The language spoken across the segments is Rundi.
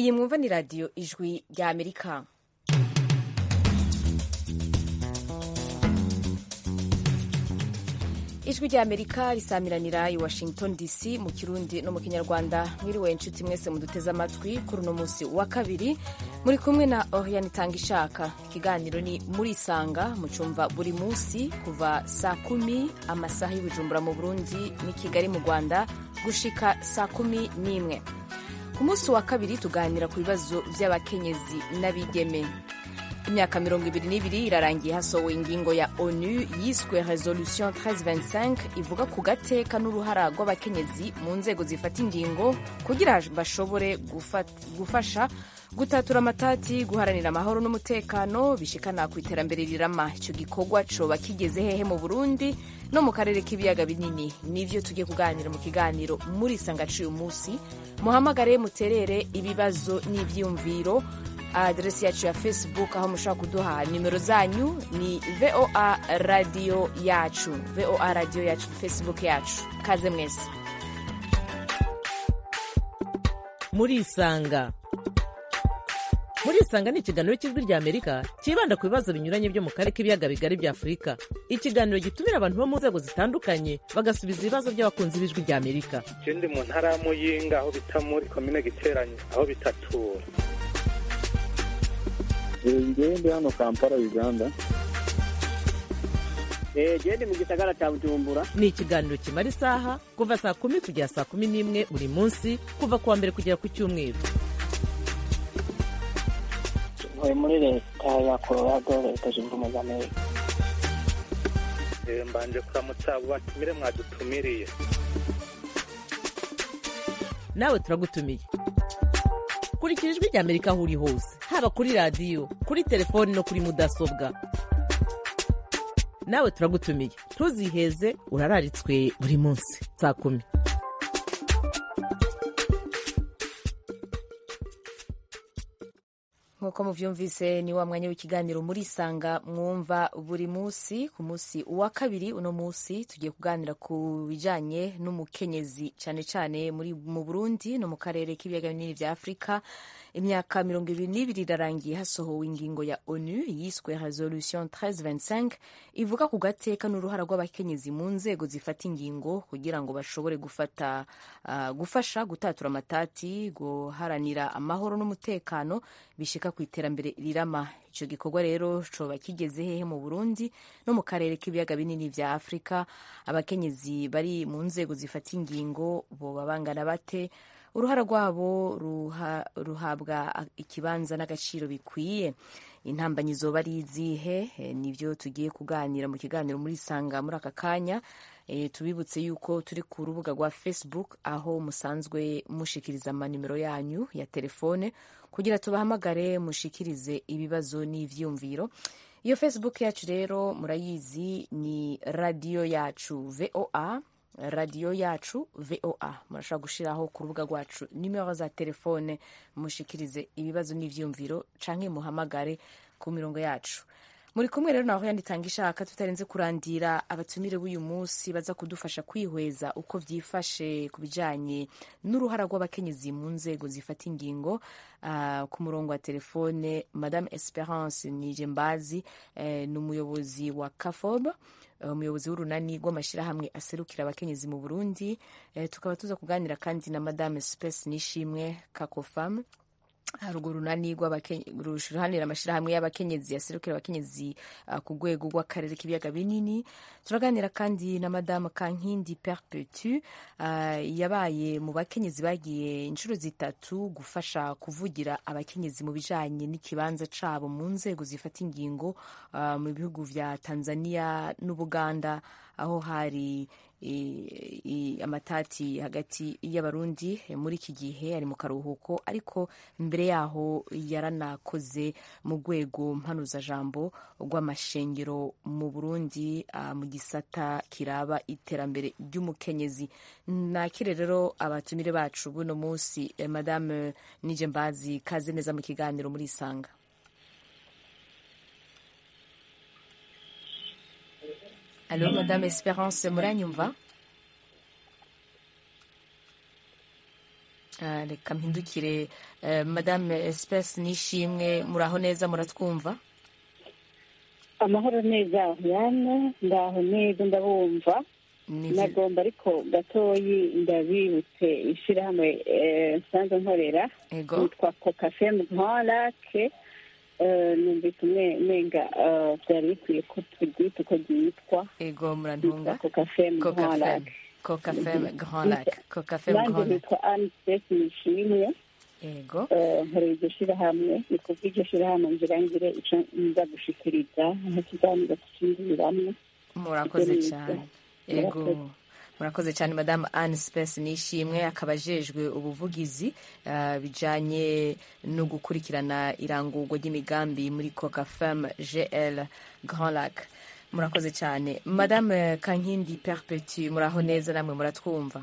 iyi mwumva ni radiyo ijwi rya amerika ijwi rya amerika risamiranira i washington dc mu kirundi no mu kinyarwanda mwiriwe inshuti mwese muduteze amatwi kuri uno munsi wa kabiri muri kumwe na oriane itanga ishaka ikiganiro ni murisanga mucumva buri munsi kuva saa kumi amasaha y'ubujumbura mu burundi n'i kigali mu rwanda gushika saa kumi n'imwe ku munsi wa kabiri tuganira ku bibazo by'abakenyezi n'abigeme imyaka mirongo ibiri n'ibiri irarangiye hasohowe ingingo ya onu yiswe resolution 1325 ivuga ku gateka n'uruhara rw'abakenyezi mu nzego zifata ingingo kugira bashobore gufasha gutatura amatati guharanira amahoro n'umutekano bishikana ku iterambere rirama icyo gikorwa coba kigeze hehe mu burundi no mu karere k'ibiyaga binini nivyo tugiye kuganira mu kiganiro muri sangaciye umunsi muhamagare muterere ibibazo n'ivyiyumviro aderesi yacu ya facebook aho mushobora kuduha nimero zanyu ni voa radiyo yacu voa radiyo yacu facebook yacu kaze mwese murisanga murisanga ni ikiganiro cy'ijwi rya amerika cyibanda ku bibazo binyuranye byo mu karere k'ibiyaga bigari bya afurika ikiganiro gitumira abantu bo mu nzego zitandukanye bagasubiza ibibazo by'abakunzi b'ijwi rya amerika ndi mu ntara ya muyinga aho bita muri komine giteranye aho bitatura ngewe ndi hano kampala uganda gende mu gisagara cya bujumbura ni ikiganiro kimara isaha kuva saa kumi kugera saa kumi n'imwe buri munsi kuva ku wa mbere kugera ku cyumweru ntuye muri leta ya colorado leta zunze ubumwe za amerika mbanje kuramutsa abo batumire mwadutumiriye nawe turagutumiye kurikira ijwi rya amerika aho uri hose haba kuri radiyo kuri telefoni no kuri mudasobwa nawe turagutumiye ntuziheze urararitswe buri munsi saa kumi nk'uko muvyumvise ni wa mwanya w'ikiganiro murisanga mwumva buri munsi ku munsi wa kabiri uno munsi tugiye kuganira ku bijanye n'umukenyezi cyane cyane muri mu burundi no mu karere k'ibiyaga binini vya afurika imyaka mirongo ibiri n'ibiri irarangiye hasohowe ingingo ya onu yiswe resolution 1325 ivuga ku gateka n'uruhara rw'abakenyezi mu nzego zifata ingingo kugira ngo bashobore gufata uh, gufasha gutatura amatati guharanira amahoro n'umutekano bishika ku iterambere rirama icyo gikorwa rero coba kigeze hehe mu burundi no mu karere k'ibiyaga binini vya afurika abakenyezi bari mu nzego zifata ingingo boba bangana bate uruhara rwabo ruha, ruhabwa ikibanza n'agaciro bikwiye intambanyi zoba ari izihe e, nivyo tugiye kuganira mu kiganiro muri sanga muri aka kanya e, tubibutse yuko turi ku rubuga rwa facebook aho musanzwe mushikiriza amanimero yanyu ya telefone kugira tubahamagare mushikirize ibibazo n'ivyumviro iyo facebook yacu rero murayizi ni radiyo yacu voa radiyo yacu voa murashobora gushiraho ku rubuga rwacu nimero za telefone mushikirize ibibazo n'ivyumviro canke muhamagare ku mirongo yacu muri kumwe rero naho yanditanga ishaka tutarenze kurandira abatumire b'uyu munsi baza kudufasha kwihweza uko vyifashe ku bijanye n'uruhara rw'abakenyezi mu nzego zifata ingingo uh, ku murongo wa telefone madame esperance nije mbazi uh, ni umuyobozi wa kafob umuyobozi w'urunani rw'amashyirahamwe aserukira abakenyezi mu burundi uh, tukaba tuza kuganira kandi na madame space nishimwe kakofam urwo runani ruharanira amashyirahamwe y'abakenyezi yaserukira abakenyezi uh, ku rwego rw'akarere k'ibiyaga binini turaganira kandi na madamu kankindi perpetu uh, yabaye mu bakenyezi bagiye inshuro zitatu gufasha kuvugira abakenyezi mu bijanye n'ikibanza cabo mu nzego zifata ingingo uh, mu bihugu vya tanzania n'ubuganda aho hari I, I, amatati hagati y'abarundi muri iki gihe ari mu karuhuko ariko mbere yaho yaranakoze mu rwego mpanuzajambo rw'amashengero mu burundi uh, mu gisata kiraba iterambere ry'umukenyezi nakire rero abatumire bacu buno munsi eh, madame nije mbazi kaze neza mu kiganiro muri isanga Allô, Madame Espérance muranyumva Ah, reka mpindukire eh, madame espesi nishimwe muraho neza muratwumva amahoro neza yana ndaho neza ndabumva Ni vyi- nagomba ariko gatoyi ndabibutse ishyirahamwe eh, nsanzwe nkorera ego yitwa kokafemu ntorake numvise umwe menga eh, byari bikwiye ko turyita uko ryitwa ego yitwa murantunga kokafemu coca fem ntorake coca fem grand lac coca fem nanjye grand lac nitwa anisesi nishimwe ego eh, nkorera iryo shyirahamwe ni kuva iryo shyirahamwe ngira ngire icyo nza gushikiriza nk'ikiganiro tushingiriramo murakoze Ibyo ni cyane ibyo. ego Murakoze. murakoze cyane madamu anne space nishimwe akaba ajejwe ubuvugizi ah, bijanye no gukurikirana irangurwa ry'imigambi muri coca fem gl grand lac murakoze cyane madame kankindi perpetu muraho neza namwe muratwumva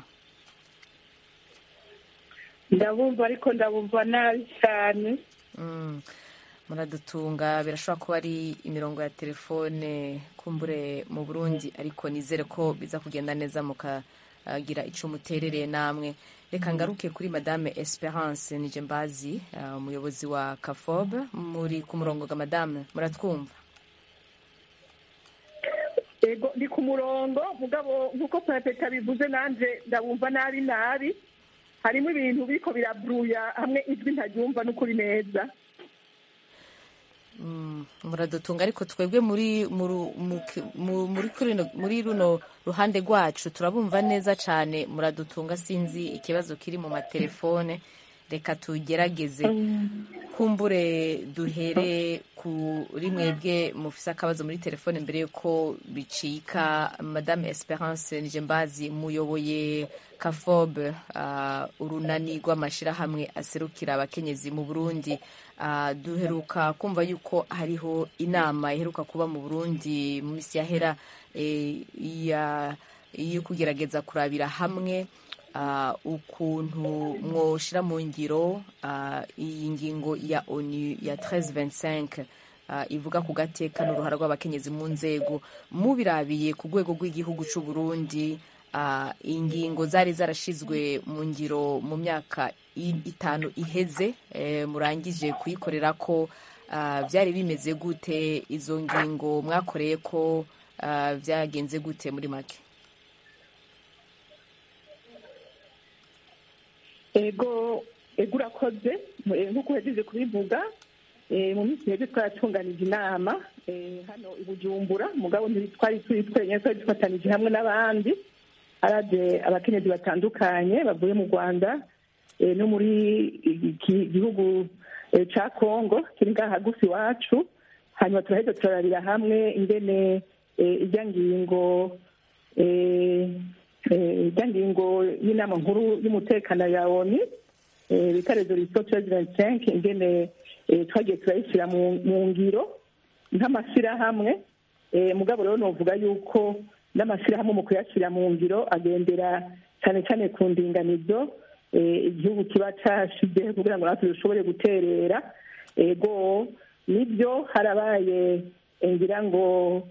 ndabumva ariko ndabumva nabi cyane Mm. muradutunga birashobora kuba ari imirongo ya telefone kumbure mu burundi ariko nizere ko biza kugenda neza mukagira icyo muterereye namwe reka ngaruke kuri madame esperance nije mbazi ah, umuyobozi wa kafob muri ku murongo ga madame muratwumva ego ndi ku murongo mugabo nk'uko perezida bivuze nanjye ndabumva nabi nabi harimo ibintu biriko biraburuya hamwe ijwi ntaryumva n'ukuri neza Mm, muradutunga ariko twebwe muri muri mu- muri kuri rino- muri runo ruhande rwacu turabumva neza cyane muradutunga sinzi ikibazo kiri mu matelefone reka tugerageze kumbure duhere kuri mwebwe mufise akabazo muri telefone mbere yuko bicika madame esperance nije mbazi muyoboye kafob uh, urunani rw'amashirahamwe aserukira abakenyezi mu burundi uh, duheruka kumva yuko hariho inama iheruka kuba mu burundi mu misi yahera eh, ya yo kugerageza kurabira hamwe uh, ukuntu mwoshira mu ngiro uh, iyi ngingo ya onu ya 1325 uh, ivuga ku gateka n'uruhara rw'abakenyezi mu nzego mubirabiye ku rwego rw'igihugu c'u Burundi uh, ingingo zari zarashizwe mu ngiro mu myaka i- itanu iheze eh, murangije kuyikorera ko uh, byari bimeze gute izo ngingo mwakoreye ko uh, byagenze gute muri make ego ego urakoze eh, nk'uko uhejeje kubivuga eh, mu minsi meze twaratunganije inama eh, hano i bujumbura mugabo ntitwari turi twenyine twari dufatanije hamwe n'abandi haraje abakenyezi batandukanye bavuye mu rwanda eh, no muri iki gihugu eh, ca kongo kiri ngaha hagufi iwacu hanyuma turaheza turarabira hamwe ingene eh, irya ngingo eh, eh, irya ngingo y'inama nkuru y'umutekano ya oni eh, bita resolution 1325 ingene eh, twagiye turayishyira mu mu ngiro nk'amashyirahamwe eh, mugabo rero novuga yuko n'amashyirahamwe mu kuyashyira mu ngiro agendera cyane cyane ku ndinganizo eh, igihugu kiba cashizeho kugira ngo natwe dushobore guterera ego nibyo harabaye eh, ngira ngo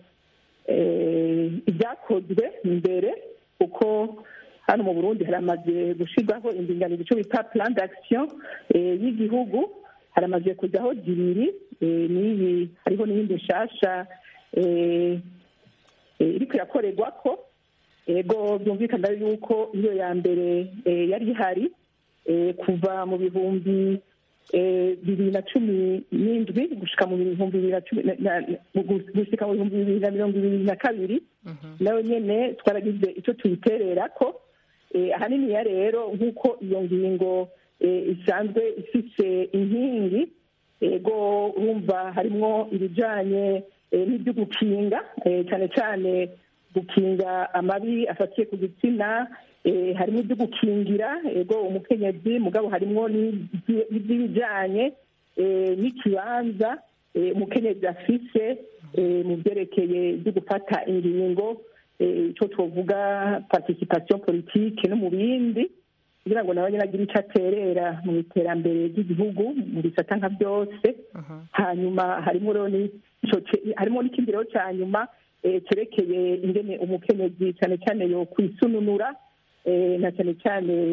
eh, ibyakozwe mbere kuko hano mu burundi haramaze gushyirwaho indinganizo icyo bita plan d'action eh, y'igihugu haramaze kujyaho zibiri eh, n'iyi hariho n'iyindi nshasha eh, eh, iriko irakorerwa ko ego byumvikana yuko iyo ya mbere eh, yari ihari eh, kuva mu bihumbi eh, bibiri na cumi n'indwi gushika mu bihumbi bibiri na cumi na- na- gu- gushika mu bihumbi bibiri na mirongo ibiri na kabiri nayo nyene twaragize icyo tuyiterera ko eh, ahaniniya rero nk'uko iyo ngingo eh, isanzwe ifise inkingi ego urumva harimwo ibijanye eh, n'ibyo gukinga eh, cyane cyane gukinga amabi afatiye ku gitsina eh, harimo ibyo gukingira ego umukenyezi mugabo harimo n'ibyi- n'iby'ibijanye eh, n'ikibanza eh, umukenyezi afise eh, mu byerekeye byo gufata ingingo eh, ico twovuga participation politique no mu bindi kugira ngo nawe nyine agire icyo aterera mu iterambere ry'igihugu mu bisata nka byose hanyuma harimo rero n'ico ce- harimo n'ikindi rero cya nyuma eh, cerekeye ingene umukenyezi cyane cyane yo kwisununura eh, na cyane cyane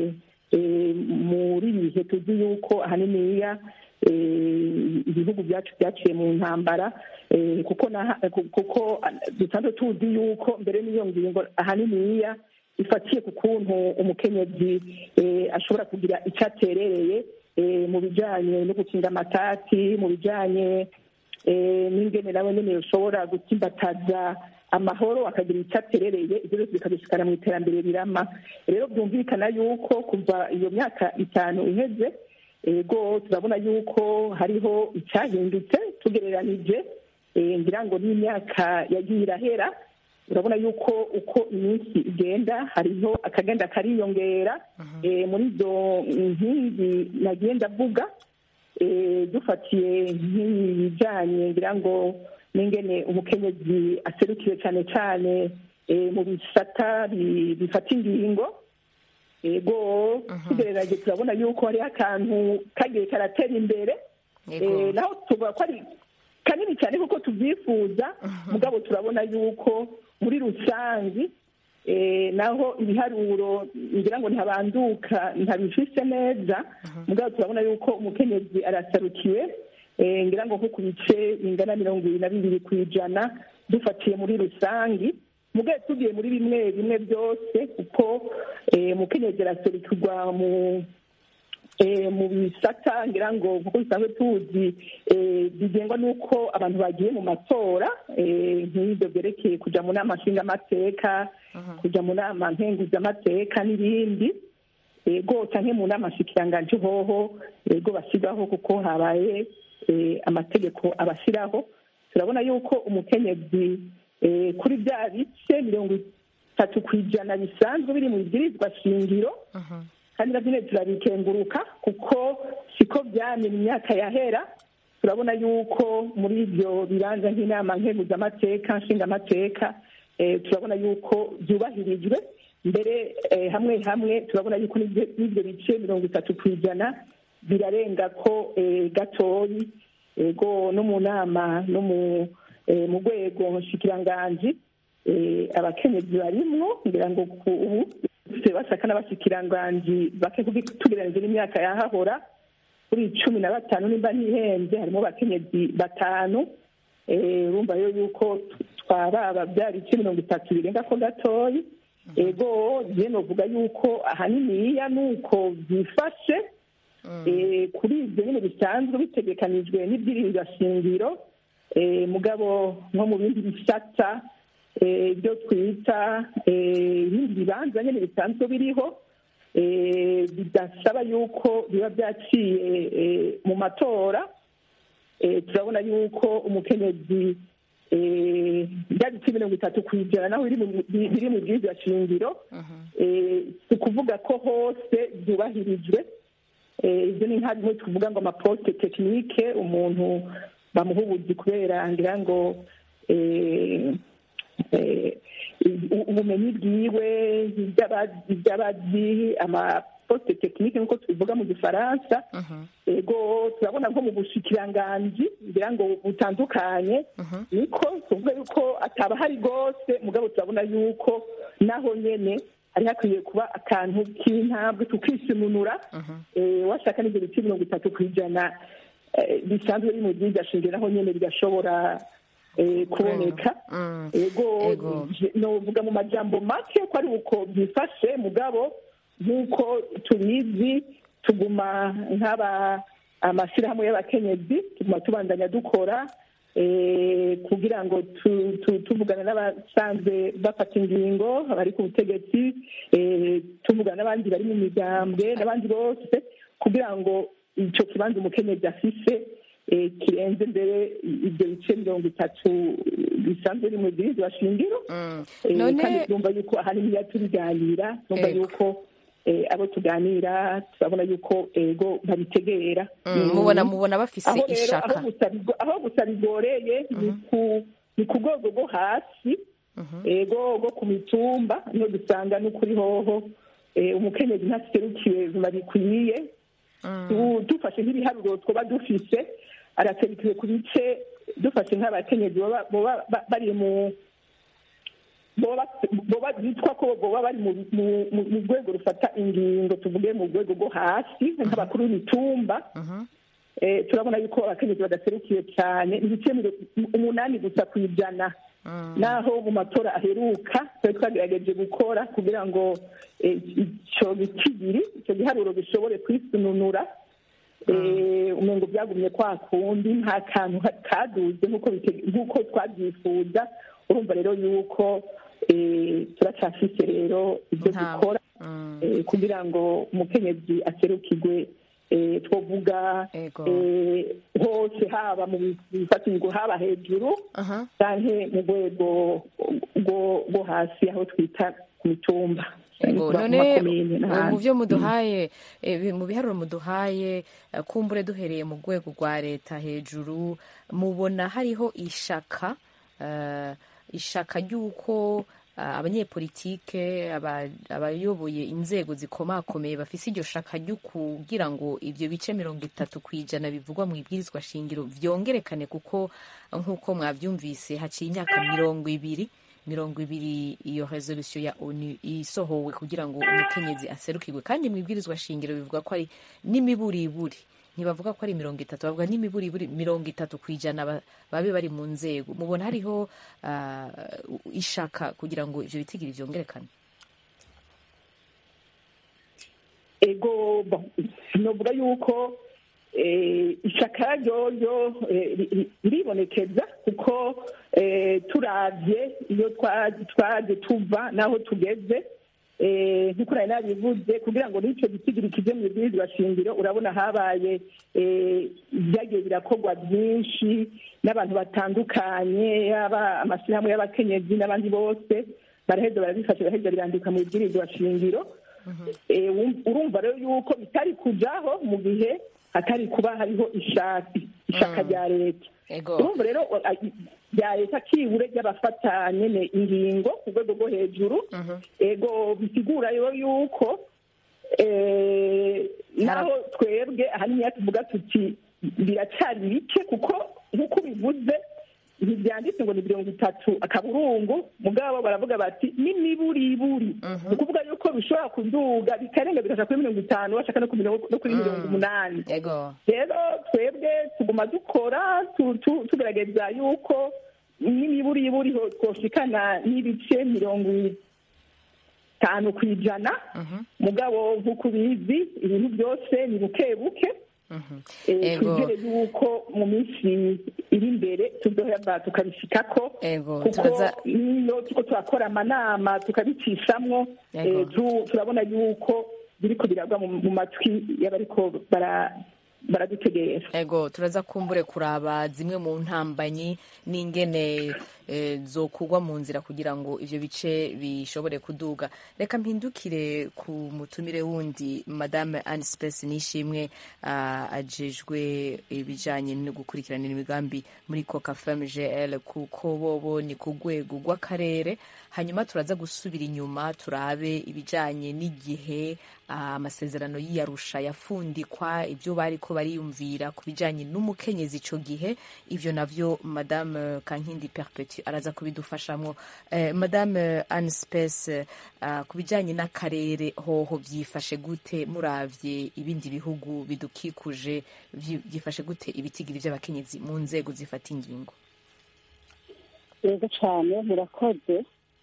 eh, muri ibi bihe tuzi yuko ahaniniya eh, ibihugu byacu byaciye mu ntambara eh, kuko na- kuko dusanzwe tuzi yuko mbere n'iyo ngingo ahaniniya ifatiye ku kuntu umukenyezi eh, ashobora kugira icyo aterereye eh, mu bijyanye no gukinga amatati mu bijyanye eh, n'ingene nawe nyine ushobora gutsimbataza amahoro akagira icyo aterereye ibyo byose bikabishikana mu iterambere rirama rero byumvikana yuko kuva iyo myaka itanu iheze ego turabona yuko hariho icyahindutse tugereranije eh, ngira ngo n'imyaka yagiye irahera urabona yuko uko iminsi igenda hariho akagenda kariyongera eh, muri izo nkingi nagiye ndavuga eh, dufatiye nk'ibijyanye ngira ngo n'ingene umukenyezi aserukiwe cyane cyane eh, mu bisata bi- bifata ingingo ego tugereraje turabona yuko hariho akantu kagiye karatera imbere Yego. Eh, naho tuvuga ko ari kanini cyane kuko tubyifuza mugabo turabona yuko muri rusange eh, naho ibiharuro ngira ngo ntabanduka ntabifise neza mugabo turabona yuko umukenyezi arasarukiwe eh, ngira ngo nko ku bice bingana mirongo ibiri na bibiri ku ijana dufatiye muri rusange mugabo tugiye muri bimwe bimwe byose kuko eh, umukenyezi araserukirwa mu eh, mu bisata ngira ngo kuko bisanzwe tuzi eh, bigengwa n'uko abantu bagiye mu matora eh, nk'ibyo byerekeye kuja mu nama nshingamateka kuja mu nama nkenguzamateka n'ibindi ego canke mu nama nshikiranganji hoho ego basigaho kuko habaye eh, amategeko abashyiraho turabona yuko umukenyezi eh, kuri bya bice mirongo itatu ku ijana bisanzwe biri mu bibwirizwa shingiro kandi nabyo nyine turabikenguruka kuko siko byamye mu myaka yahera turabona yuko muri ibyo bibanza nk'inama nkenguzamateka nshingamateka eh, turabona yuko byubahirijwe mbere eh, hamwe hamwe turabona yuko n'ibyo n'ibyo bice mirongo itatu ku ijana birarenga ko eh, gatoyi ego no mu nama no mu eh, mu rwego nshikiranganji eh, abakenyezi barimwo ngira ngo ku ubu dufite basaka n'abashikiranganji bake kubi- tugereranyije n'imyaka yahahora kuri cumi na batanu nimba ntihenze harimo abakenyezi batanu eh, urumva rero yuko twababa byari ibice mirongo itatu birenga ko gatoyi ego je novuga yuko ahaniniya nuko byifashe eh, kuri ibyo nyine bisanzwe bitegekanijwe n'ibyirinda shingiro eh, mugabo nko mu bindi bisata eh, ibyo twita eh, ibindi bibanza nyine bisanzwe biriho eh, bidasaba yuko biba byaciye eh, mu matora eh, turabona yuko umukenyezi eh, bya bice mirongo itatu ku ijana naho biri mu- bi- biri mu bwirizwa shingiro eh, si ukuvuga ko hose byubahirijwe Eh, ibyo ni nka bimwe tuvuga ngo amaposite tekinike umuntu bamuha ubuzi kubera ngira ngo eh, eh, u- ubumenyi bwiwe iby'aba- iby'abazi amaposite tekinike nk'uko tubivuga mu gifaransa ego turabona nko mu bushikiranganji ngira ngo butandukanye niko tuvuga yuko ataba hari rwose mugabo turabona yuko naho nyene hari hakwiye kuba akantu k'intambwe tukisununura eh, washaka n'ibyo bice mirongo itatu ku ijana eh, bisanzwe biri mu byiza shingiro naho nyene bigashobora eh, kuboneka Mm. ego Ego. je- novuga mu majambo make ko ari uko byifashe mugabo nk'uko tubizi tuguma nk'aba amashyirahamwe y'abakenyezi tuguma tubandanya dukora eh, kugira ngo tu- tu- tuvugana n'abasanzwe bafata ingingo abari ku butegetsi eh, tuvugana n'abandi bari mu migambwe n'abandi bose kugira ngo icyo kibanza umukenyezi afise eh, kirenze mbere ibyo bice mirongo itatu bisanzwe biri mu bwirizwa shingiro Mm. Eh, none kandi numva yuko ahanini iyo tubiganira numva Ego. yuko eh, abo tuganira turabona yuko ego babitegera mm, mubona mubona bafise aho rero aho ishaka gusa bigo- aho gusa bigoreye ni ku- ni ku rwego rwo hasi ego rwo ku mitumba niho dusanga n'ukuri hoho eh, umukenyezi ntaserukiwe biba bikwiye Tu- dufashe nk'ibiharuro twaba dufise araserukiwe ku bice dufashe nk'abakenyezi baba baba ba- bari mu bo boba bitwa ko boba bari mu rwego rufata ingingo tuvuge mu rwego rwo hasi nk'abakuru b'imitumba turabona yuko abakenyezi badaserukiye cyane ibice umunani gusa ku ijana naho mu matora aheruka twari twagerageje gukora kugira ngo icyo gikigiri icyo giharuro gishobore kwisununura umengo byagumye kwa kundi nta kantu kaduze nk'uko twabyifuza urumva rero yuko turacyafise rero ibyo dukora kugira ngo umukenyezi aserukirwe twavuga hose haba mu bifatirwa haba hejuru cyangwa mu rwego rwo hasi aho twita ku mitumba none mu byo muduhaye mu biharuro muduhaye kumbure duhereye mu rwego rwa leta hejuru mubona hariho ishaka ishaka ry'uko abanyepolitike abayoboye inzego zikomakomeye bafise iryo shaka ryo kugira ngo ibyo bice mirongo itatu ku ijana bivugwa mu ibwirizwa shingiro vyongerekane kuko nk'uko mwavyumvise haciye imyaka mirongo ibiri mirongo ibiri iyo resolution ya onu isohowe kugira ngo umukenyezi aserukirwe kandi mu ibwirizwa shingiro bivuga ko ari n'imiburiburi ntibavuga ko ari mirongo itatu bavuga n'imiburiburi mirongo itatu ku ijana babe bari mu nzego mubona hariho ishaka kugira ngo ivyo bitigiri vyongerekane ego novuga yuko ishaka ryoryo riribonekeza kuko turavye iyo twaje tuva n'aho tugeze nk'uko nari nabivuze kugira ngo n'icyo gisigiri kive mu ibwirizwa shingiro urabona habaye byagiye birakorwa byinshi n'abantu batandukanye yaba amashyirahamwe y'abakenyezi n'abandi bose baraheza barabifasha baraheza birandika mu ibwirizwa shingiro urumva rero yuko bitari kujaho mu gihe hatari kuba hariho ishaka rya leta urumva rero rya leta kibure ry'abafata nyene ingingo ku rwego rwo hejuru ego bisigura rero yuko naho twebwe ahanini tuvuga tuti biracyari bike kuko nk'uko bivuze ntibyanditse ngo ni mirongo itatu akaburungu mugabo baravuga bati n'imiburiburi ni ukuvuga yuko bishobora kuduga bikarenga bigashaka kuri mirongo itanu bashaka no kuri mirongo umunani rero twebwe tuguma dukora tugerageza yuko n'imiburiburi twoshikana n'ibice mirongo itanu ku ijana mugabo nk'uko ubizi ibintu byose ni buke buke twizere yuko mu minsi iri imbere tuzohava tukabishikako kuko niyo tuko turakora amanama tukabicishamwo turabona yuko biriko biragwa mu matwi y'abariko baradutegereje ego turaza kumbure kuraba zimwe mu ntambanyi n'ingene zokugwa mu nzira kugira ngo ivyo bice bishobore kuduga reka mpindukire ku mutumire wundi madame Anne Space nishimwe uh, ajejwe ibijanye no gukurikiranira imigambi muri Coca Femme GL kuko bobo ni ku rwego rw'akarere hanyuma turaza gusubira inyuma turabe ibijanye n'igihe amasezerano uh, y'iyarusha yafundikwa ibyo bariko bariyumvira ku bijanye n'umukenyezi ico gihe ivyo navyo madame Kankindi Perpetu araza kubidufashamo eh, madame Anne Space uh, ku bijyanye n'akarere hoho byifashe gute muravye ibindi bihugu bidukikuje byifashe gute ibitigiri by'abakenyezi mu nzego zifata ingingo yego cyane murakoze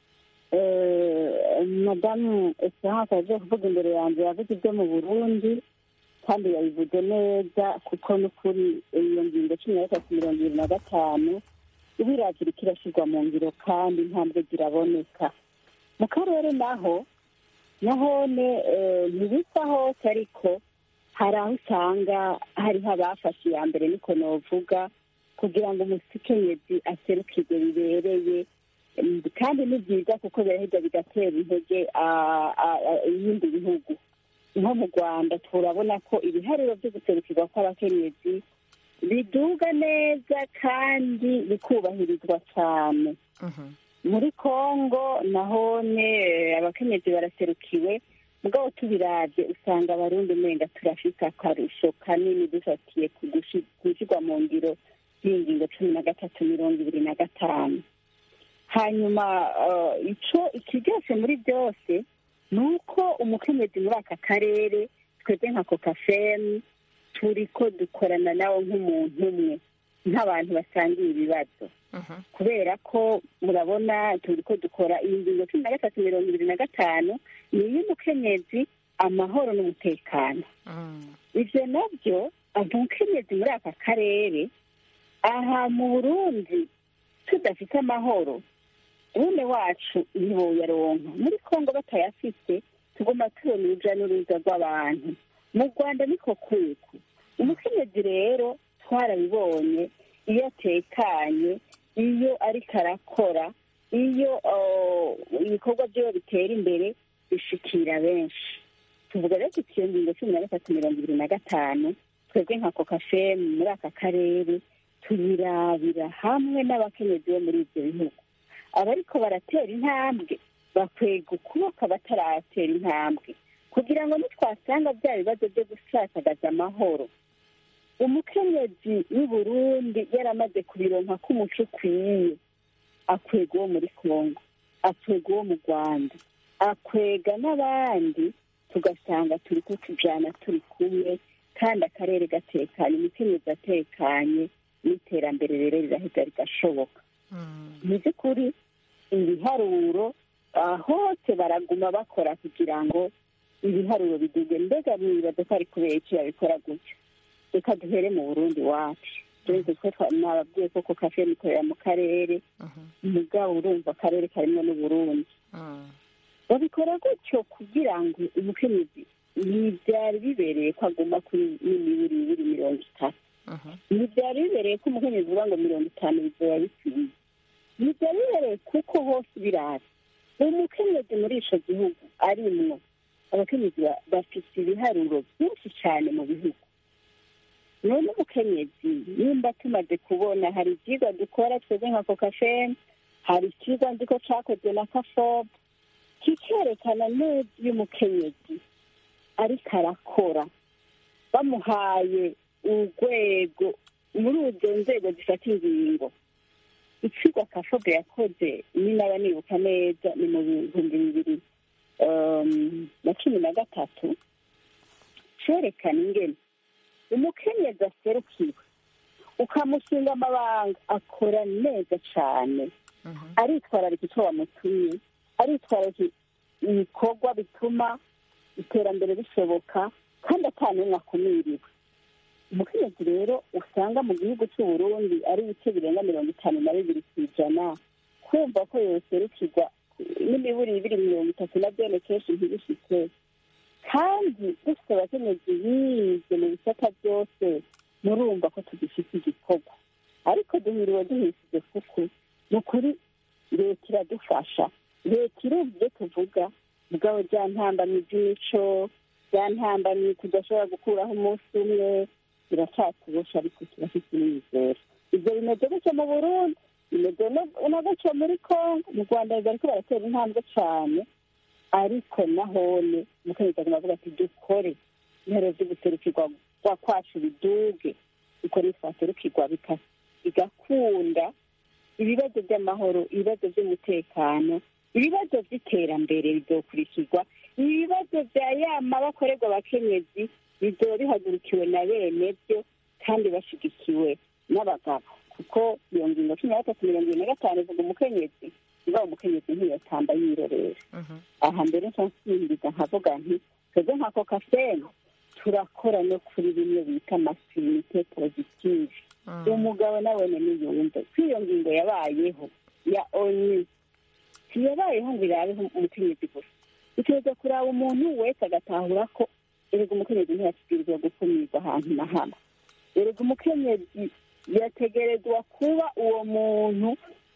madamu esperance aje kuvuga imbere yanjye yavuze ibyo mu burundi kandi yabivuze neza kuko n'ukuri iyo ngingo cumi na gatatu mirongo ibiri na gatanu ibirakira kirashyirwa mu ngiro kandi intambwe ziraboneka mu karere naho nahone ntibisa hose ariko hari aho usanga hariho abafashe iya mbere niko novuga kugira ngo umukenyezi aserukirwe bibereye kandi ni byiza kuko biraheza bigatera intege ibindi bihugu nko mu rwanda turabona ko ibiharuro byo guserukirwa kw'abakenyezi biduga neza kandi bikubahirizwa cyane muri congo nahone abakenyezi baraserukiwe mugabo tubirabye usanga abarundi umenga turafite akarusho kanini dufatiye ku gushyirwa mu ngiro y'ingingo cumi na gatatu mirongo ibiri na gatanu hanyuma eh, ico ikiryoshe muri byose ni uko umukenyezi muri aka karere twebwe nka kokafemu turi ko dukorana nawe nk'umuntu umwe nk'abantu basangiye ibibazo kubera ko murabona turi ko dukora iyi ngingo cumi na gatatu mirongo ibiri na gatanu ni iy'umukenyezi amahoro n'umutekano ibyo nabyo umukenyezi muri aka karere aha mu burundi tudafite amahoro bene wacu ntiboyaronka muri kongo batayafite tugomba tubona urujya n'uruza rw'abantu mu rwanda niko kuku umukenyezi rero twarabibonye iyo atekanye iyo ariko arakora iyo uh, ibikorwa byiwe bitera imbere bishikira benshi tuvuga rero tuti iyo ngingo cumi na gatatu mirongo ibiri na gatanu twebwe nka kokafemu muri aka karere tuyirabira hamwe n'abakenyezi bo muri ibyo bihugu abariko baratera intambwe bakwega ukuboko bataratera intambwe kugira ngo nitwasanga bya bibazo byo gusasagaza amahoro umukenyezi w'i burundi yaramaze kubironka k'umuco ukwiye akwega uwo muri kongo akwega uwo mu rwanda akwega n'abandi tugasanga turi ko tujana turi kumwe kandi akarere gatekanye umukenyezi atekanye n'iterambere rero rirahita rigashoboka mu by'ukuri ibiharuro ah, hose baraguma bakora kugira ngo ibiharuro biduge mbega mwibaza ko ari kubera iki babikora gutyo reka duhere mu burundi wacu tuzi ko twa- nababwiye ko kafe mikorera mu karere mugabo urumva akarere karimo n'uburundi babikora gutyo kugira ngo umukenyezi ntibyari bibereye ko aguma kuri n'imiburiburi mirongo itatu ntibyari bibereye ko umukenyezi uvuga ngo mirongo itanu bizoba bikwiye ntibyari bibereye kuko hose biraza umukenyezi muri ico gihugu arimwo abakenyezi ba- bafite ibiharuro byinshi cyane mu bihugu none umukenyezi nimba tumaze kubona hari ibyigwa dukora twebwe nka kokafeni hari icyigwa nzi ko cyakozwe na kafob kikerekana neza iyo umukenyezi ariko arakora bamuhaye urwego muri izo nzego zifata ingingo ikigo kafobe yakoze ni naba nibuka neza ni mu bihumbi bibiri um, na cumi na gatatu cerekana ingene umukenyezi aserukiwe ukamushinga amabanga akora neza cane aritwararika icyo wamutumye aritwararika ibikorwa bituma iterambere rishoboka kandi ata n'umwe akumiriwe umukenyezi rero usanga mu gihugu cy'u Burundi ari ibice birenga mirongo itanu na bibiri ku ijana kumva ko yoserukirwa n'imiburi ibiri mirongo itatu na byone kenshi ntibishike kandi dufite abakenyezi bize mu bisata byose murumva ko tugifite igikorwa ariko duhiriwe duhishije kuko ni ukuri leta iradufasha leta irumva ibyo tuvuga mugabo bya ntambamyi by'imico bya ntambamyi tudashobora gukuraho umunsi umwe biracyatubosha ariko turafite n'imizero ibyo bimeze gutyo mu burundi bimeze no- no gutyo muri kongo mu rwanda bariko baratera intambwe cyane ariko nahone umukenyezi aguma avuga ati dukore intero z'uguserukirwa kwa kwacu biduge uko nitwaserukirwa bika- bigakunda ibibazo by'amahoro ibibazo by'umutekano ibibazo by'iterambere bizokurikirwa ibibazo bya yama bakorerwa abakenyezi bizoba bihagurukiwe na bene byo kandi bashyigikiwe n'abagabo kuko iyo ngingo cumi na gatatu mirongo ibiri na gatanu ivuga umukenyezi iba umukenyezi ntiyatamba yirorera aha mbere nca nsimbiza nkavuga nti twebwe nka kokafeni turakora no kuri bimwe bita masirinite positive umugabo nawe niyumve ko iyo ngingo yabayeho ya onu ntiyabayeho ngo irabeho umukenyezi gusa ituza kuraba umuntu wese agatahura ko erega umukenyezi ntiyashyikirizwa gukumirwa ahantu na hamwe erega umukenyezi yategerezwa kuba uwo muntu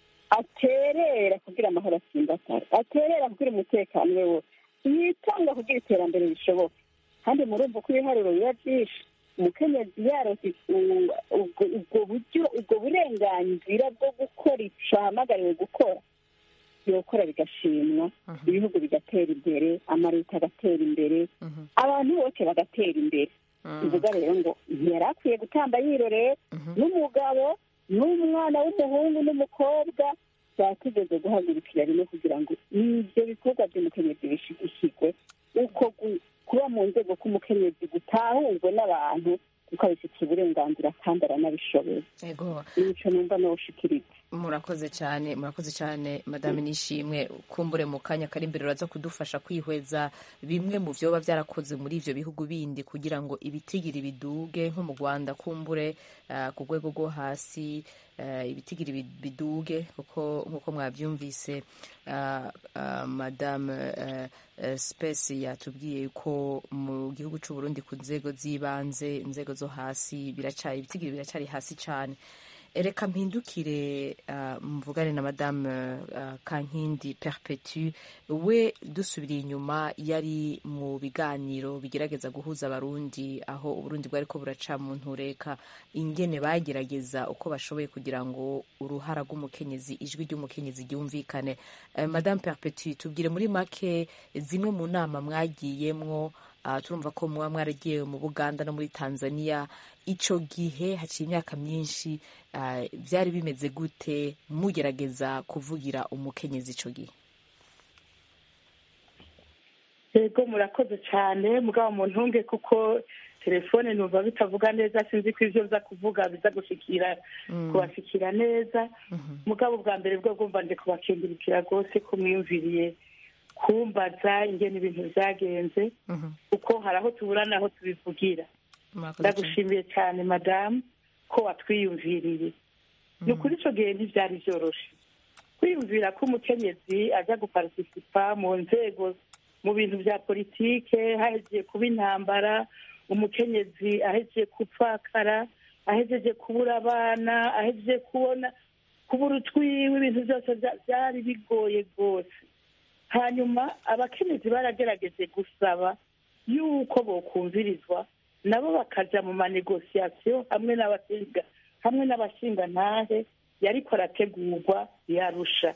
aterera kugira amahoro atsimbatare aterera kugira umutekano we wose yitanga kugira iterambere rishoboka kandi murumva ko ibiharuro biba byinshi umukenyezi yarose ubwo ubwo buryo ubwo burenganzira bwo gukora ico ahamagariwe gukora yokora bigashimwa ibihugu bigatera imbere amaleta agatera imbere abantu bose bagatera imbere bivuga rero ngo ntiyari akwiye gutamba yirorera n'umugabo n'umwana w'umuhungu n'umukobwa twategeze guhagurukira rimwe kugira ngo ibyo bikorwa by'umukenyezi bishigikirwe uko gu- kuba mu nzego k'umukenyezi gutahurwe n'abantu kuko abifitiye uburenganzira kandi aranabishoboye ego imico numva nawushikiriza murakoze cyane murakoze cyane madame nishimwe kumbure mu kanya kari imbere uraza kudufasha kwihweza bimwe mu byoba byarakoze muri ibyo bihugu bindi kugira ngo ibitigiri biduge nko mu rwanda kumbure ah, ku rwego rwo hasi ah, ibitigiri bi- biduge kuko nk'uko mwabyumvise ah, ah, madame eh, eh, space yatubwiye ko mu gihugu cy'u Burundi ku nzego z'ibanze inzego zo hasi biracari ibitigiri biracari hasi cyane reka mpindukire uh, mvugane na madame uh, kankindi perpetu we dusubiriye inyuma yari mu biganiro bigerageza guhuza abarundi aho uburundi bwari ko buraca mu ntureka ingene bagerageza uko bashoboye kugira ngo uruhara rw'umukenyezi ijwi ry'umukenyezi ryumvikane uh, madame perpetu tubwire muri make zimwe mu nama mwagiyemwo uh, turumva ko muba mwaragiye mu buganda no muri tanzania ico gihe haciye imyaka myinshi uh, byari bimeze gute mugerageza kuvugira umukenyezi ico gihe yego murakoze cyane mugabo mu ntunge kuko telefone numva bitavuga neza sinzi ko ibyo biza kuvuga biza gushikira kubashikira neza mugabo bwa mbere bwo bwumva ndi kubakingirikira rwose ko mwiyumviriye kumbaza ingene ibintu byagenze kuko hari aho tubura n'aho tubivugira Murakoze cyane. ndagushimiye cyane madamu ko watwiyumviriye ni ukuri icyo gihe ntibyari byoroshye kwiyumvira ko umukenyezi aza guparitisipa mu nzego mu bintu bya politike hahejeje kuba intambara umukenyezi ahejeje gupfakara ahejeje kubura abana ahejeje kubona kubura utwiwe ibintu byose bya- byari bigoye rwose hanyuma abakenyezi baragerageje gusaba yuko bokumvirizwa nabo bakaja mu manegosiyasiyo hamwe n'abashinga hamwe n'abashingantahe yariko arategurwa yarusha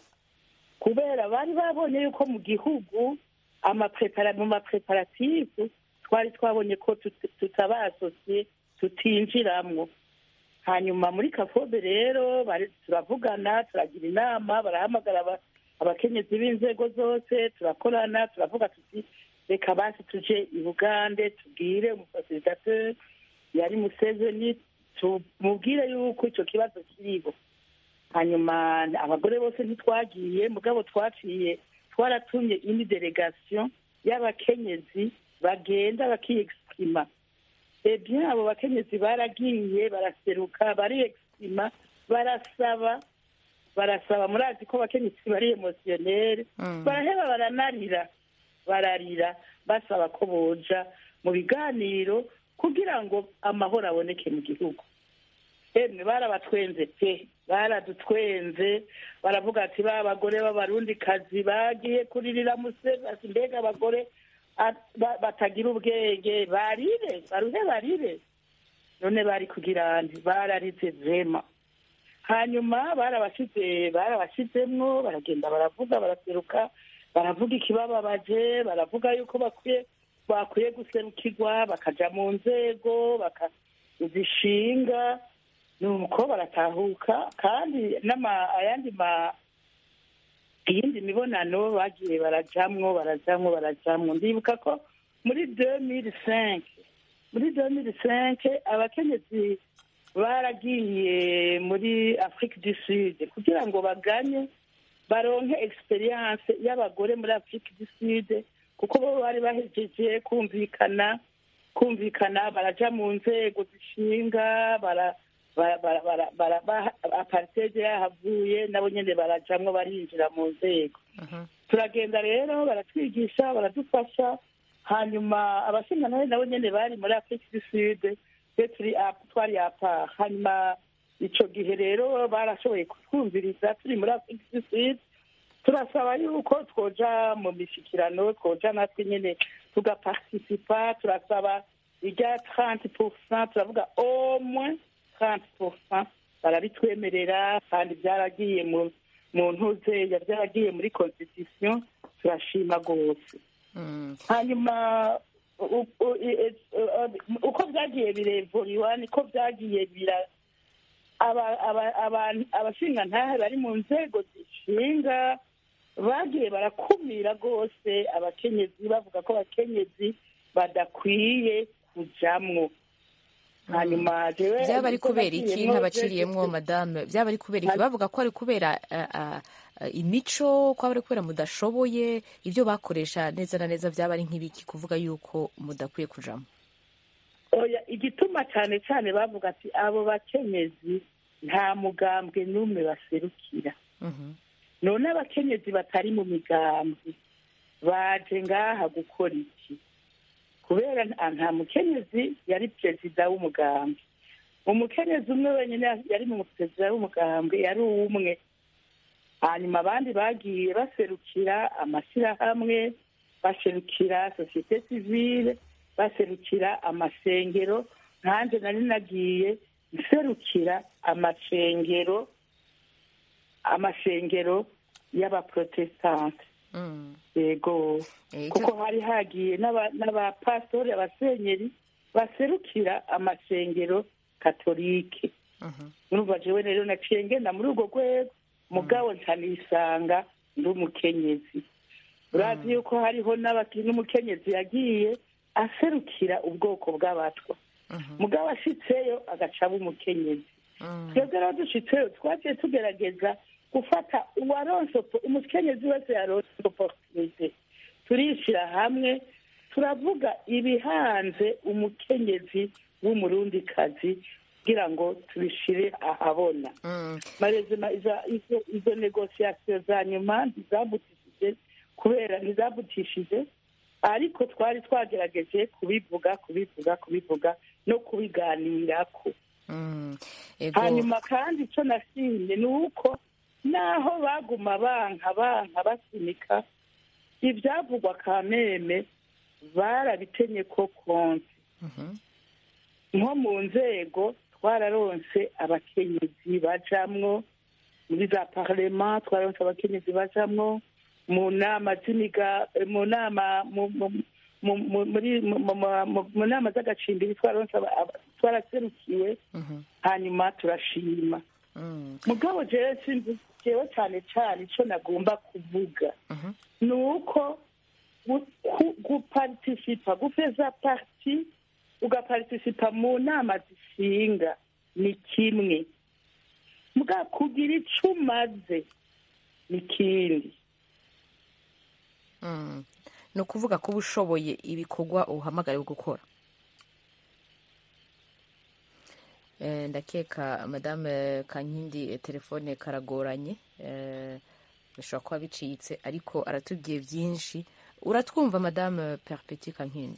kubera bari babonye yuko mu gihugu amaprepara mu mapreparative twari twabonye ko tut- tutabasosiye tutinjiramwo hanyuma muri kafobe rero bari- turavugana turagira inama barahamagara aba- abakenyezi b'inzego zose turakorana turavuga tuti reka basi tuje i bugande tubwire umufasilitateri yari museveni tumubwire yuko icyo kibazo kiriho hanyuma abagore bose ntitwagiye mugabo twaciye twaratumye indi delegasiyo y'abakenyezi bagenda bakiyegisima ebye abo bakenyezi baragiye baraseruka bariyexima barasaba barasaba murazi ko abakenyezi bari emosiyoneri baraheba baranarira bararira basaba ko boja mu biganiro kugira ngo amahoro aboneke mu gihugu emwe barabatwenze pe baradutwenze baravuga ati ba bagore b'abarundikazi bagiye kuririra musevasi mbega abagore a- ba- batagira ubwenge barire baruhe barire none bari kugira nti bararize vema hanyuma barabashize barabashizemwo baragenda baravuga baraseruka baravuga ikibababaje baravuga yuko bakwiye bakwiye guserukirwa bakaja mu nzego bakazishinga nuko baratahuka kandi n'ama ayandi ma iyindi mibonano bagiye barajamwo barajamwo barajamwo ndibuka ko muri 2005 muri 2005 abakenyezi baragiye muri afrique du sud kugira ngo baganye baronke experience y'abagore muri afrique du sud kuko bo bari bahejeje kumvikana kumvikana baraja mu nzego zishinga bara bara- bara- bara- bara- ba- apartheid yahavuye nabo nyene barajamwo barinjira mu nzego turagenda rero baratwigisha baradufasha hanyuma abashingantahe nabo nyene bari muri afrique du sud twe turi a- twari apa hanyuma ico gihe rero barashoboye kutwumviriza turi muri afrique du sud turasaba yuko twoja mu mishikirano twoja natwe nyene tugaparticipa turasaba irya 30 pourcent turavuga au moins 30 pourcent barabitwemerera kandi byaragiye mu mu ntuze byaragiye muri constitution turashima rwose hanyuma u- u- i- i- uko byagiye birevuriwa niko byagiye bira aba- aba- aba- abashingantahe bari mu nzego zishinga bagiye barakumira rwose abakenyezi bavuga ko abakenyezi badakwiye kujamwo hanyuma jewe byaba ari ubwo kubera iki nagiyemwo ntabaciriyemwo je- madame byaba ari kubera iki bavuga ko ari kubera ah, ah, ah, imico ko ari kubera mudashoboye ibyo bakoresha neza na neza byaba ari nk'ibiki kuvuga yuko mudakwiye kujamo oya igituma cyane cyane bavuga ati abo bakenyezi nta mugambwe n'umwe baserukira Mhm. none abakenyezi batari mu migambwe baje ngaha gukora iki kubera nta- nta mukenyezi yari perezida w'umugambwe umukenyezi umwe wenyine yari mu perezida w'umugambwe yari umwe hanyuma abandi bagiye baserukira amashyirahamwe baserukira sosiyete sivile baserukira amasengero nkanjye nari nagiye nserukira amasengero amasengero y'abaprotestante Mm. yego Eh, kuko hari hagiye n'aba- n'abapasitori abasenyeri baserukira amasengero katolike Mhm. urumva jewe rero naciye ngenda muri urwo rwego mugabo ncanisanga ndi umukenyezi urazi yuko hariho n'abaki- n'umukenyezi yagiye aserukira ubwoko bw'abatwa Mhm. mugabo ashitseyo agaca aba umukenyezi Mm. twebwe rero dushitseyo twagiye tugerageza gufata uwaronse oppo- umukenyezi wese yaronse oporutunite turishira hamwe turavuga ibihanze umukenyezi w'umurundikazi kugira ngo tubishire ahabona Mm. marezima iza- izo izo negosiyasiyo za nyuma ntizabutishije kubera ntizabutishije ariko twari twagerageje kubivuga kubivuga kubivuga no kubiganirako Mm. Ego. hanyuma kandi icyo nashimye ni uko naho baguma banka banka basunika ibyavugwa kameme barabitenye ko konti Mhm. nko mu nzego twararonse abakenyezi bajamwo muri za parlema twararonse abakenyezi bajamwo mu nama z'imiga mu nama mu- mu- mu- mu- muri mu- mu- mu- mu nama z'agacimbiri twararonse aba- aba- twaraserukiwe Mhm. hanyuma turashima Mm. mugabo jewe sinzi jewe cyane cyane icyo nagomba kuvuga Mhm. ni uko gu- ku- gupartisipa gufeza parti ugapartisipa mu nama zishinga ni kimwe muga kugira icyo umaze ni ikindi Mm. ni ukuvuga ko uba ushoboye ibikorwa uhamagariwe gukora Eh, ndakeka madame kankindi eh, telefone karagoranye Eh, bishobora kuba bicitse ariko aratubwiye byinshi uratwumva madame perpeti kankindi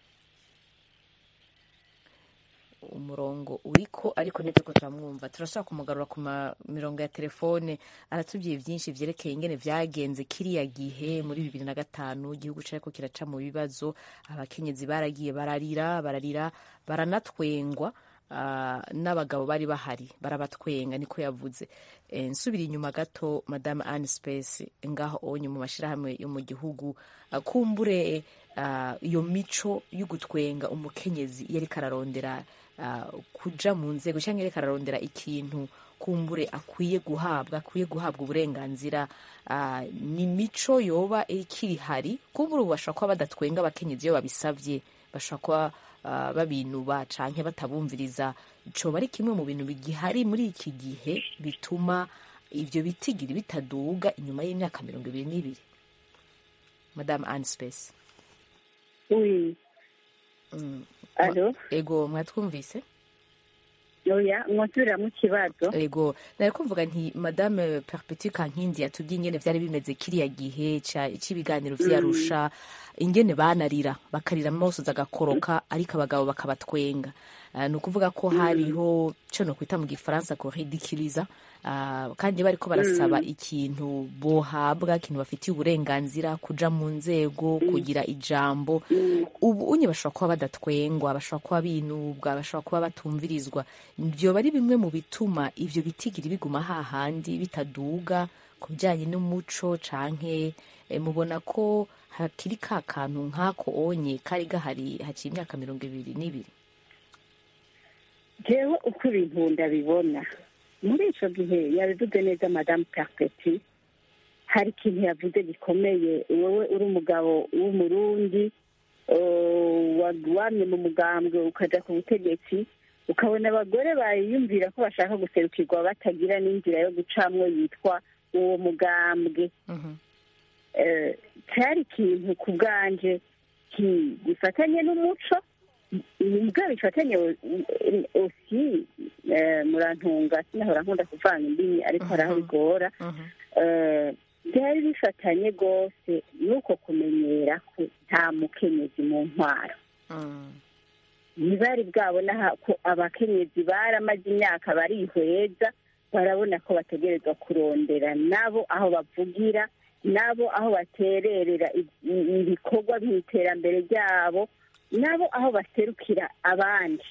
umurongo uriko ariko nitwo turamwumva turashobora kumugarura ku ma- mirongo ya telefone aratubwiye byinshi vyerekeye ingene vyagenze kiriya gihe muri bibiri na gatanu igihugu cariko kiraca mu bibazo abakenyezi baragiye bararira bararira baranatwengwa ah, n'abagabo bari bahari barabatwenga niko yavuze Eh, nsubira inyuma gato madame anne space ngaho onye mu mashirahamwe yo mu gihugu ah, kumbure ah, iyo mico yo gutwenga umukenyezi iyo ariko ararondera ah, kuja mu nzego cyangwa ariko ararondera ikintu kumbure akwiye guhabwa akwiye guhabwa uburenganzira ah, ni mico yoba ikiri hari kumbure ubu bashobora kuba badatwenga abakenyezi iyo babisavye bashobora kuba ah, babinuba canke batabumviriza coba ari kimwe mu bintu bigihari muri iki gihe bituma ivyo bitigiri bitaduga inyuma y'imyaka mirongo ibiri n'ibiri madame anne space oui mm. alo ego mwatwumvise oya mwonsubiriramo ikibazo ego nari kuvuga nti madame perpeti kankindi yatubwiye ingene vyari bimeze kiriya gihe ca- c'ibiganiro vy'arusha ingene banarira bakarira amosozi agakoroka ariko abagabo bakabatwenga Ah, ni ukuvuga ko hariho co no kwita mu gifaransa kuridikiriza Ah, kandi bariko barasaba ikintu bohabwa ikintu bafitiye uburenganzira kuja mu nzego kugira ijambo ubu unye bashobora kuba badatwengwa bashobora kuba binubwa bashobora kuba batumvirizwa vyoba ari bimwe mu bituma ivyo bitigiri biguma hahandi bitaduga ku bijyanye n'umuco canke eh, mubona ko hakiri ka kantu nk'ako onye kari gahari haciye imyaka mirongo ibiri n'ibiri jewe uko ibintu ndabibona muri icyo gihe yabivuze neza madamu perpeti hari ikintu yavuze gikomeye wowe uri umugabo w'umurundi wamye mu mugambwe ukajya ku butegetsi ukabona abagore bayiyumvira ko bashaka guserukirwa batagira n'inzira yo gucamwo yitwa uwo mugambwe cyari ikintu ku bwanje gifatanye n'umuco ubwo bifatanye osi murantunga sinahora nkunda kuvanga indimi ariko hari aho bigora byari bifatanye rwose n'uko kumenyera ko nta mukenyezi mu ntwaro ntibari bwabona ko abakenyezi baramaze imyaka barihweza barabona ko bategerezwa kurondera nabo aho bavugira nabo aho batererera ibikorwa by'iterambere ryabo nabo aho baserukira abandi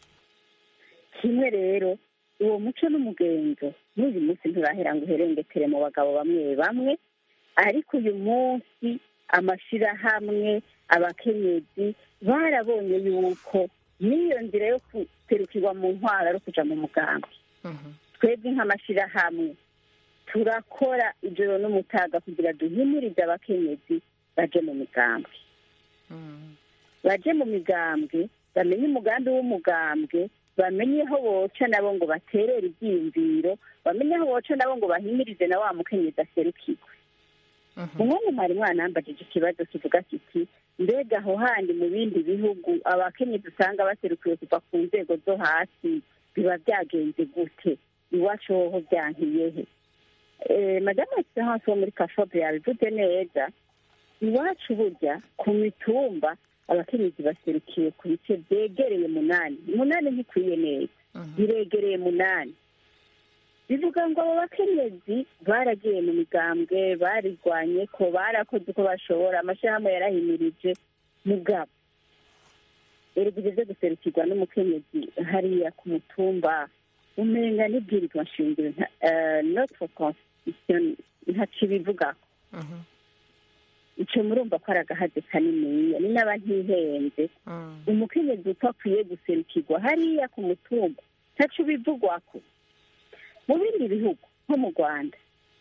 kimwe rero uwo muco n'umugenzo n'uyu munsi nturahera ngo uherengetere mu bagabo bamwe bamwe ariko uyu munsi amashyirahamwe abakenyezi barabonye yuko n'iyo nzira yo guserukirwa mu ntwaro ari kujya mu mugambi twebwe nk'amashyirahamwe turakora ijoro n'umutaga kugira duhimurize abakenyezi baje mu migambwe baje mu migambwe bamenye umugambi w'umugambwe bamenye aho boca nabo ngo baterere ibyiyumviro bamenye aho boca nabo ngo bahimirize na wa mukenyezi aserukirwe umwanya mwari mwanambajije ikibazo kivuga kiti mbega aho handi mu bindi bihugu abakenyezi usanga baserukiwe kuva ku nzego zo hasi biba byagenze gute iwacu hoho byankiyehe madamu egisehansi wo muri kashobe yabivuze neza iwacu burya ku mitumba abakenyezi baserukiwe ku bice byegereye munani munani ntikwiye neza biregereye munani bivuga ngo abo bakenyezi baragiye mu migambwe barigwanye ko barakoze uko bashobora amashyirahamwe yarahimirije mugabo erega ibyo guserukirwa n'umukenyezi hariya ku mutumba umenga n'ibwirizwa nshingiro notre constitution ntaco ibivugako ico murumva ko ari agahaze kaniniya ni n'aba ntihenze umukenyezi uko akwiye guserukirwa hariya ku mutumba ntaco bivugwako mu bindi bihugu nko mu rwanda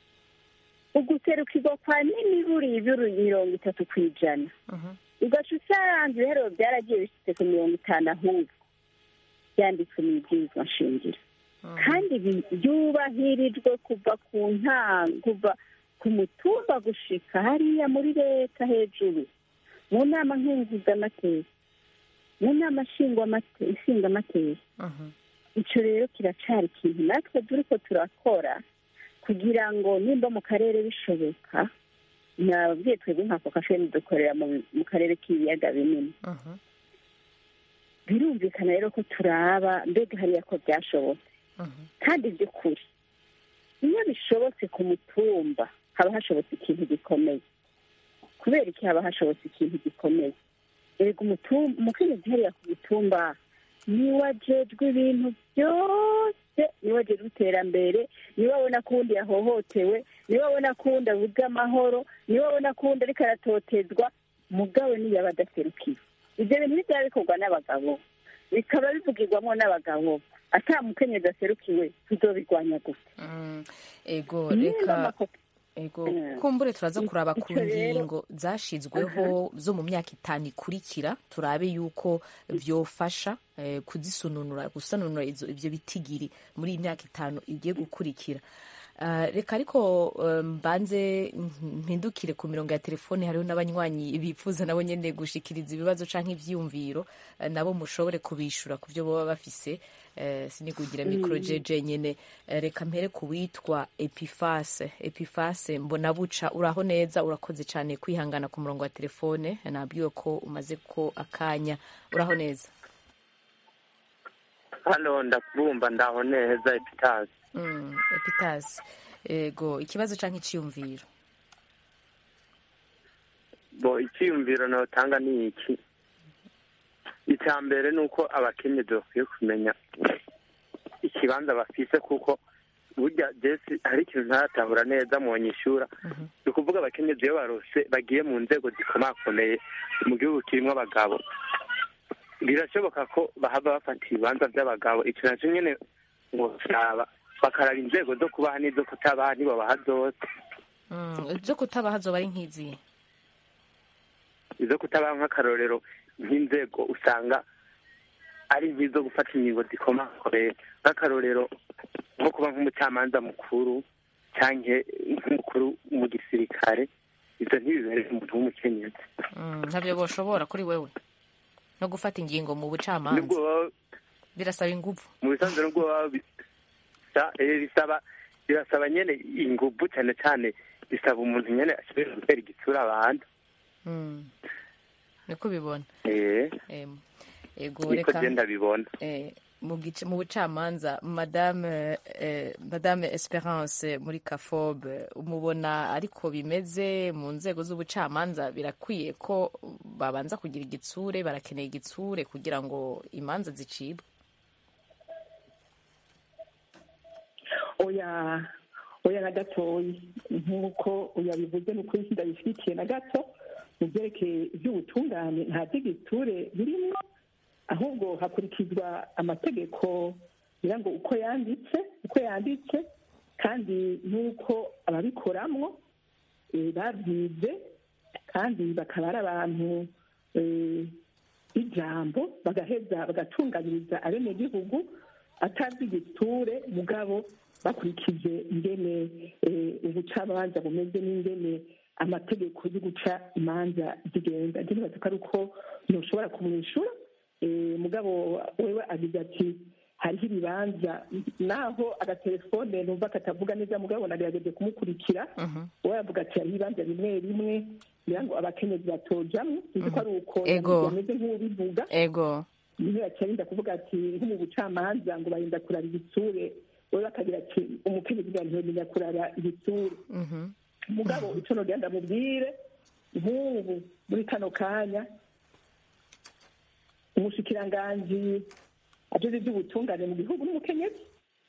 uguserukirwa kwa n'imiburi ibiri mirongo itatu ku ijana ugaca usanga ibiharuro byaragiye bishyitse ku mirongo itanu ahubwo byanditswe mu ibwirizwa nshingiro kandi byubahirijwe kuva ku ntango kuva ku mutumba gushika hariya muri leta hejuru mu nama nkenguzamateka mu nama nshingamateka icyo rero kiracari ikintu natwe turi ko turakora kugira ngo nimba mu karere bishoboka nababwiye twebwe nka kokasheni dukorera mu karere k'ibiyaga binini birumvikana rero ko turaba mbega hariya ko byashobotse kandi by'ukuri iyo bishobotse ku mutumba haba hashobotse ikintu gikomeye kubera iki haba hashobotse ikintu gikomeye erega umukenyezi hariya ku mutumba niwe ajejwe ibintu byose niwe ajejwe iterambere niwe abona ko uwundi yahohotewe niwe abona ko uwundi abuze amahoro niwe abona ko uwundi ariko aratotezwa mugabo niyo aba adaserukiwe ibyo bintu ntibyaba bikorwa n'abagabo bikaba bivugirwamo n'abagabo ata mukenyezi aserukiwe tuzobirwanya gusa ego reka ego kumbure turaza kuraba ku ngingo zashizweho zo mu myaka itanu ikurikira turabe yuko vyofasha kuzisununura gusanunura ivyo bitigiri muri iyi myaka itanu igiye gukurikira reka ariko mbanze mpindukire ku mirongo ya telefone hariho n'abanywanyi bifuza nabo nyene gushikiriza ibibazo canke ivyiyumviro nabo mushobore kubishura ku byo baba bafise sinikugira mikoro jeje nyene reka mpere ku witwa epifase epifase mbona buca uraho neza urakoze cyane kwihangana ku murongo wa telefone nabwiwe ko umaze ko akanya uraho neza hano ndakubumva ndaho neza epitase epitase ego ikibazo cyangwa icyiyumviro bo icyiyumviro nawutanga ni iki icya mbere ni uko abakenyezi bakwiye kumenya ikibanza bafise kuko burya jesi hari ikintu ntaratahura neza mu banyishura ni ukuvuga abakenyezi iyo barose bagiye mu nzego zikomakomeye mu gihugu kirimo abagabo birashoboka ko bahava bafata ibibanza by'abagabo icyo nacyo nyine ngo kiraba bakaraba inzego zo kubaha n'izo kutabaha ntibabaha zose Mm, ibyo kutabaha zoba ari nk'izihe izo kutabaha nk'akarorero nk'inzego usanga ari nk'izo gufata ingingo zikomakomeye nk'akarorero nko kuba nk'umucamanza mukuru cyangwa nk'umukuru mu gisirikare ibyo ntibibereye umuntu w'umukenyezi Mm, ntabyo boshobora kuri wewe no gufata ingingo mu bucamanza nubwo baba birasaba ingufu mu bisanzwe nubwo baba bisa- eh, bisaba birasaba nyene inguvu cyane cyane bisaba umuntu nyene ashobora gutera igitsura abantu Mm. niko ubibona eh Em, ego niko reka genda bibona eh, mu gice- mu bucamanza madame eh, madame esperance muri kafob umubona ariko bimeze mu nzego z'ubucamanza birakwiye ko babanza kugira igitsure barakeneye igitsure kugira ngo imanza zicibwe oya oya na gatoya nk'uko yabivuze ni ukuri ndabishyigikiye na gato mu byerekeye iby'ubutungane nta by'igiture birimo ahubwo hakurikizwa amategeko kugira ngo uko yanditse uko yanditse kandi n'uko ababikoramo eh, babyize kandi bakaba ari abantu eh, ijambo bagaheza bagatunganyiriza abenegihugu atazi igiture mugabo bakurikije ingene eh, ubucamanza bumeze n'ingene amategeko yo guca imanza zigenda ndibaza ko ari uko ntushobora kumwishyura eh, mugabo wewe agize ati hariho ibibanza naho agatelefone numva katavuga neza mugabo nagerageje kumukurikira we yavuga ati hariho ibibanza bimwe bimwe kugira ngo abakenyezi batojamwo sinzi ko ari uko Ego. yameze nk'ubivuga ego niho yacarinda kuvuga ati nko mu bucamanza ngo barinda kurara ibitsure we bakagira ati umukenyezi bwa ntiyomenya kurara ibitsure Mhm. mugabo ico nogenda ndamubwire nk'ubu muri kano kanya umushikiranganji ajejwe ivy'ubutungane mu gihugu n'umukenyezi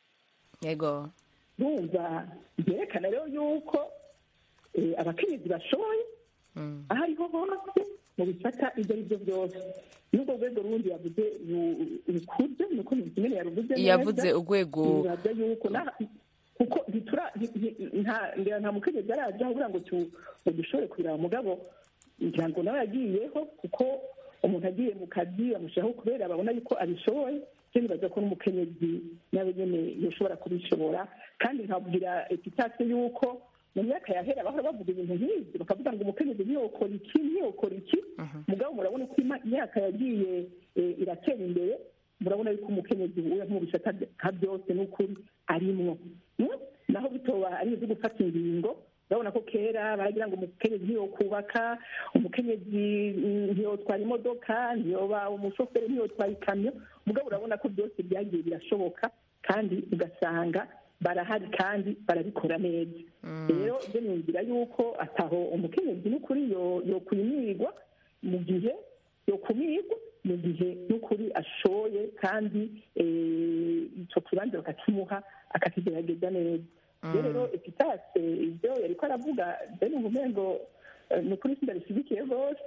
ego bumva byerekana rero yuko eh, abakenyezi bashoboye Mm. aho ariho hose mu bifata ibyo ari byo byose n'ubwo rwego rundi yavuze ru- rukuze nuko nyine yaruvuze neza yavuze urwego bibaza yuko na- kuko ntitura nti- nti- nta ngira nta mukenyezi araja kugira ngo tu- ngo dushobore kureba mugabo ngira ngo nawe yagiyeho kuko umuntu agiye mu kazi bamushyiraho kubera babona yuko abishoboye cyo nibaza ko n'umukenyezi nawe nyene yoshobora kubishobora kandi nkabwira epitase yuko mu myaka yahera bahora bavuga ibintu nk'ibyo bakavuga ngo umukenyezi ntiyokora iki ntiyokora iki mugabo murabona ko ima- imyaka yagiye eh, iratera imbere murabona yuko umukenyezi uwe nko mu bisata nka byose n'ukuri arimwo Mm? naho bitoba ari ibyo gufata ingingo urabona ko kera baragira ngo umukenyezi ntiyokubaka umukenyezi mm, ntiyotwara imodoka ntiyoba umushoferi ntiyotwara ikamyo mugabo urabona ko byose byagiye birashoboka kandi ugasanga barahari kandi barabikora neza rero ibyo niyumvira yuko ataho umukenyezi n'ukuri yo- yokwimirwa mu gihe yokumirwa mu gihe n'ukuri ashoye kandi eh, ico kibanza bakakimuha akakigerageza neza iyo rero epitase ibyo yariko aravuga bene umengo eh, ni ukuri sindabishyigikiye rwose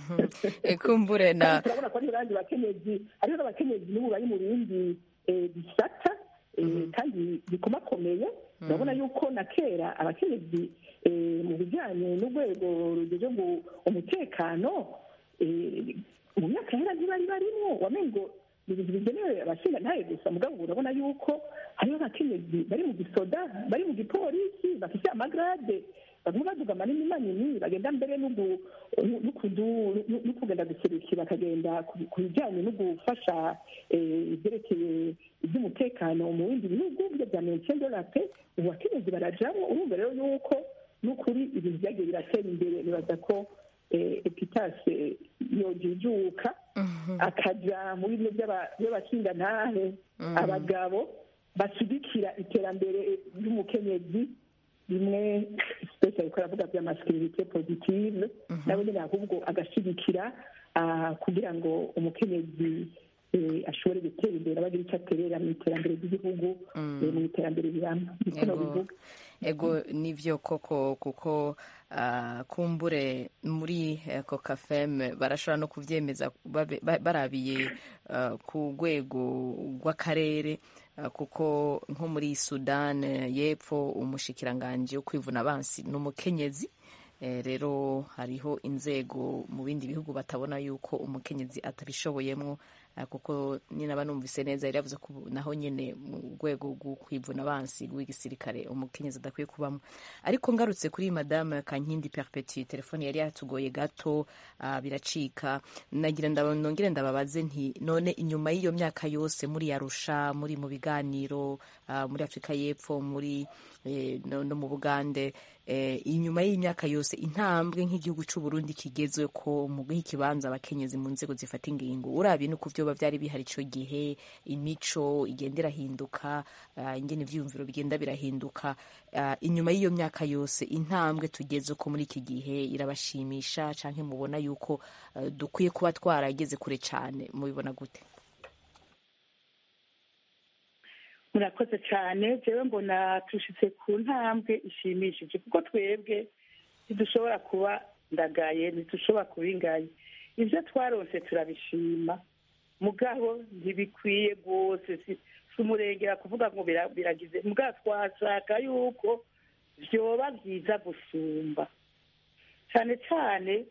ekumbure na kandi turabona ko hariho abandi bakenyezi hariho n'abakenyezi n'ubu bari mu bindi eh, bisata eh, kandi bikomakomeye urabona yuko na kera abakenyezi eh, mu bijyanye n'urwego rugeje ngo umutekano eh, mu myaka yera ntibari barimo wamengo ni ibintu bigenewe abashinga ntaye gusa mugabo ubu urabona yuko hariho abakenyezi bari mu gisoda bari mu gipolisi bafite amagrade bamwe baduga manini manini bagenda mbere no gu- no kudu- no- no kugenda guserukira bakagenda ku- ku bijyanye no gufasha eh, ibyerekeye iby'umutekano mu bindi bihugu byo bya mention de la paix ubu abakenyezi barajamo urumva rero yuko n'ukuri ibintu byagiye biratera imbere nibaza ko eh, epitase yojijuka akaja mu bimwe by'aba- by'abashingantahe abagabo bashyigikira iterambere ry'umukenyezi bimwe special ko aravuga bya masculinité positive nabo nyine ahubwo agashyigikira ah, kugira ngo umukenyezi eh, ashobore gutera imbere abagira icyo aterera mu iterambere ry'igihugu eh, mu iterambere rirama niko Yego. nobivuga ego nivyo koko kuko ah, kumbure muri eh, kokafem barashobora no kuvyemeza babe- ba- barabiye ah, ku rwego rw'akarere ah, kuko nko muri sudan eh, y'epfo umushikiranganji wo kwivuna abansi ni umukenyezi Eh, rero hariho inzego mu bindi bihugu batabona yuko umukenyezi atabishoboyemwo eh, kuko ninaba numvise neza yari yavuze ko ubu naho nyene mu rwego rwo kwivuna abansi rw'igisirikare umukenyezi adakwiye kubamo ariko ngarutse kuri madame kankindi perpetu telefone yari yatugoye gato ah, biracika nagira ndaba- nongere ndababaze nti none inyuma y'iyo myaka yose muri yarusha muri mu biganiro ah, muri afurika y'epfo muri eh, no, no mu bugande eh, inyuma y'imyaka yose intambwe nk'igihugu c'u Burundi kigezwe ko mu guha ikibanza abakenyezi mu nzego zifata ingingo urabye nuko vyoba vyari bihari ico gihe imico igenda irahinduka uh, ingene ivyiyumviro bigenda birahinduka uh, inyuma y'iyo myaka yose intambwe tugeze ko muri iki gihe irabashimisha canke mubona yuko uh, dukwiye kuba twarageze kure cane mubibona gute murakoze cyane jewe mbona tushitse ku ntambwe ishimishije kuko twebwe ntidushobora kuba ndagaye ntidushobora kuba ingaye ibyo twaronse turabishima mugabo ntibikwiye rwose si si umurengera kuvuga ngo bira- biragize mugabo twashaka yuko vyoba byiza gusumba cyane cyane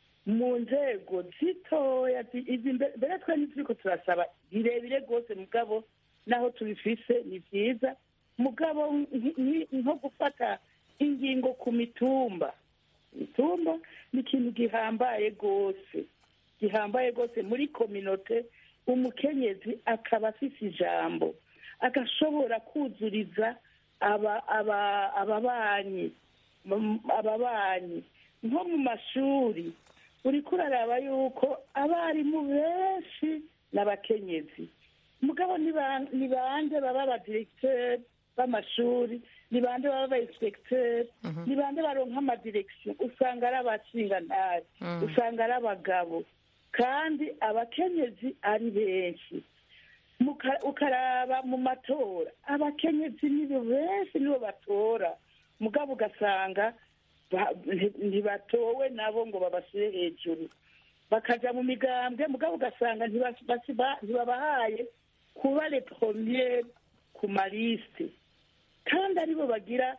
mu nzego zitoya zi- izi mbe- mbere twe ntituriko turasaba birebire rwose mugabo naho tubifise ni byiza mugabo nki- nki- nko gufata ingingo ku mitumba imitumba ni ikintu gihambaye rwose gihambaye rwose muri kominote umukenyezi akaba afise ijambo agashobora kuzuriza aba aba ababanyi mu- ababanyi nko mu mashuri uriko uraraba yuko abarimu benshi ni abakenyezi mugabo ni ba- ni bande baba abadiregiteri b'amashuri ni bande baba abainspekteri ni bande baronka amadirekisiyo usanga ari abashingantahe usanga ari abagabo kandi abakenyezi ari benshi Muka- ukaraba mu matora abakenyezi nibo benshi nibo batora mugabo ugasanga ba- nti- ntibatowe nabo ngo babashyire hejuru bakaja mu migambwe mugabo ugasanga ntibas- basi- ntibabahaye kuba le premier ku malisite kandi aribo bagira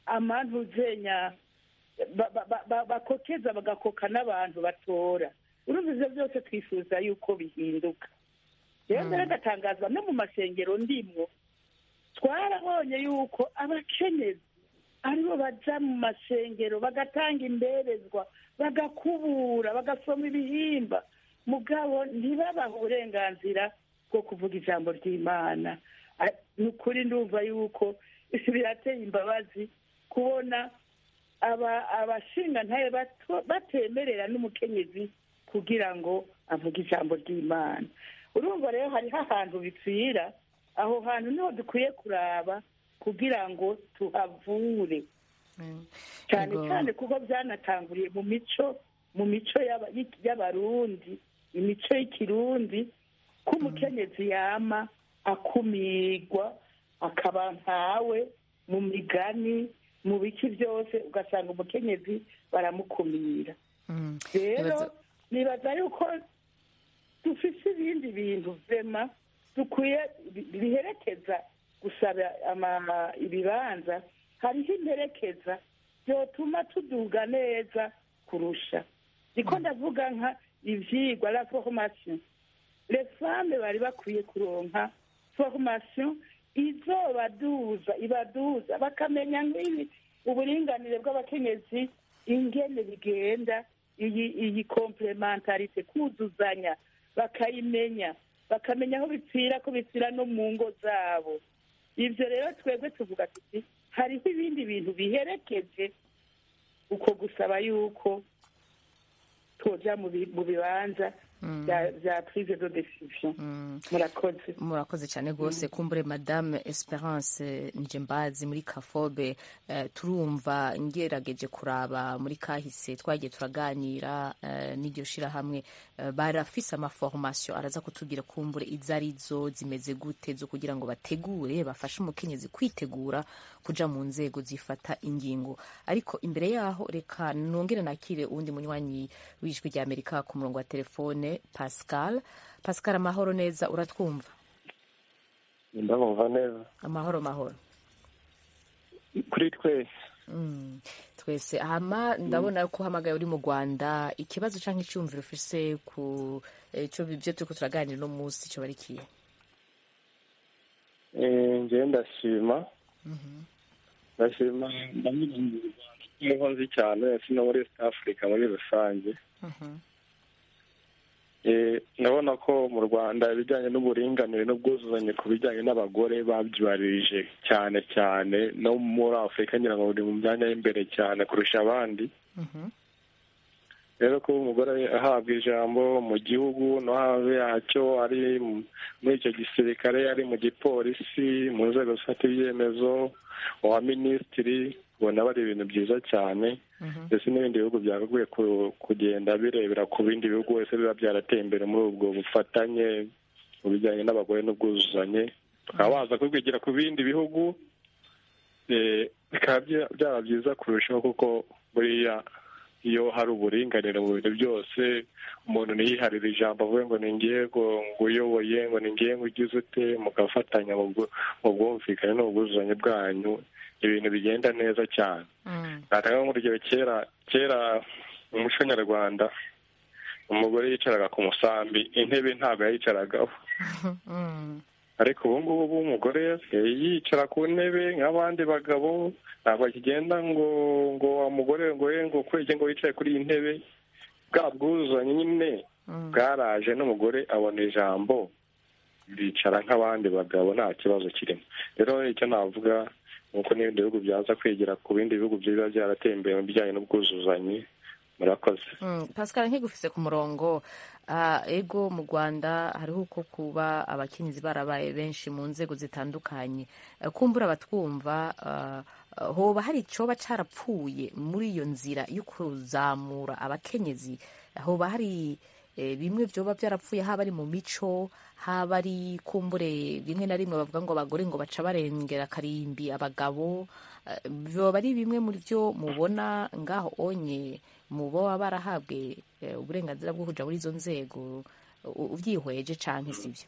amantuzenya ba- ba- ba- ba- bakokeza bagakoka n'abantu batora urumva ivyo byose twifuza yuko bihinduka rero mbere agatangazwa no mu masengero ndimwo twarabonye yuko abakenyezi aribo baja mu masengero bagatanga imberezwa bagakubura bagasoma ibihimba mugabo ntibabaha uburenganzira bwo kuvuga ijambo ry'imana A- ni ukuri ndumva yuko birateye imbabazi kubona aba abashingantahe bato- batemerera n'umukenyezi kugira ngo avuge ijambo ry'imana urumva rero hariho ahantu bipfira aho hantu niho dukwiye kuraba kugira ngo tuhavure cyane Ego. cyane kuko byanatanguriye mu mico mu mico y'aba- y'abarundi imico y'ikirundi ko umukenyezi yama akumirwa akaba nkawe mu migani mu biki byose ugasanga umukenyezi baramukumira Mm. rero Nibaza- nibaza yuko dufise ibindi bintu vema dukwiye bi- biherekeza gusaba ama- ibibanza hariho imperekeza byotuma tuduga neza kurusha niko ndavuga nka ivyigwa la formation les femmes bari bakwiye kuronka formation izobaduza ibaduza bakamenya nk'ibi uburinganire bw'abakenyezi ingene bigenda iyi iyi komplementarite kuzuzanya bakayimenya bakamenya aho bipfira ko bipfira no mu ngo zabo ibyo rero twebwe tuvuga tuti hariho ibindi bintu biherekeje uko gusaba yuko twoja mu bi- mu bibanza bya- bya prise de decision murakoze murakoze cyane rwose kumbure madame esperance njembazi muri kafobe eh, turumva ngerageje kuraba muri kahise twagiye turaganira eh, n'iryo shirahamwe eh, barafise amaformation araza kutubwira kumbure izo arizo zimeze gute zo kugira ngo bategure bafashe umukenyezi kwitegura kuja mu nzego zifata ingingo ariko imbere yaho reka nongere nakire uwundi munywanyi w'ijwi rya amerika ku murongo wa telefone pascal pascal amahoro neza uratwumva ndabumva neza amahoro mahoro kuri twese Mm, twese hama ndabona ko uhamagaye uri mu rwanda ikibazo cyangwa icyumviro ufise ku eh, cyo byo turiko turaganira uno munsi cyo barikiye Eh, njyewe ndashima ndashima ndamenya nk'uko nzi cyane si no muri east africa muri rusange Eh, ndabona ko mu rwanda ibijyanye n'uburinganire n'ubwuzuzanye ku bijyanye n'abagore babyubarije cyane cyane no muri afurika ngira ngo buri mu myanya y'imbere cyane kurusha abandi rero kuba umugore ahabwa ijambo mu gihugu no hanze yacyo ari mu- muri icyo gisirikare ari mu gipolisi mu nzego zifata ibyemezo uwa minisitiri ubona aba ari ibintu byiza cyane ndetse n'ibindi bihugu byagakwiye ku- kugenda birebera ku bindi bihugu wese biba byarateye imbere muri ubwo bufatanye mu bijyanye n'abagore n'ubwuzuzanye bakaba baza kubwigira ku bindi bihugu eh, bikaba bya- byaba byiza kurushaho kuko buriya iyo hari uburinganire mu bintu byose umuntu ntiyiharire ijambo avuge ngo ni ngiye ngo ngo uyoboye ngo ni ngiye ngo ugize ute mugafatanya mu bwu- mu bwumvikane n'ubwuzuzanye bwanyu ibintu bigenda neza cyane natanga nk'urugero kera kera mu muco nyarwanda umugore yicaraga ku musambi intebe ntabwo yayicaragaho ariko ubu ngubu umugore yasigaye yicara ku ntebe nk'abandi bagabo ntabwo akigenda ngo ngo wa mugore ngo ye ngo kwege ngo wicaye kuri iyi ntebe bwa bwuzuzanye nyine bwaraje n'umugore abona ijambo bicara nk'abandi bagabo nta kibazo kirimo rero icyo navuga ni uko n'ibindi bihugu byaza kwigira ku bindi bihugu biba byarateye imbere mu bijyanye n'ubwuzuzanye murakoze Mm, pascal nkigufise ku murongo ah, ego mu rwanda hariho uko kuba abakenyezi barabaye benshi mu nzego zitandukanye Eh, kumbura abatwumva ah, ah, hoba hari icoba carapfuye muri iyo nzira yo kuzamura abakenyezi hoba hari eh, bimwe vyoba vyarapfuye haba ari mu mico haba ari kumbure bimwe na rimwe bavuga ngo abagore ngo baca barengera karimbi abagabo Eh, vyoba ari bimwe muri vyo mubona ngaho onye mu boba barahabwe eh, uburenganzira bwo kuja muri izo nzego u- uvyihweje canke sivyo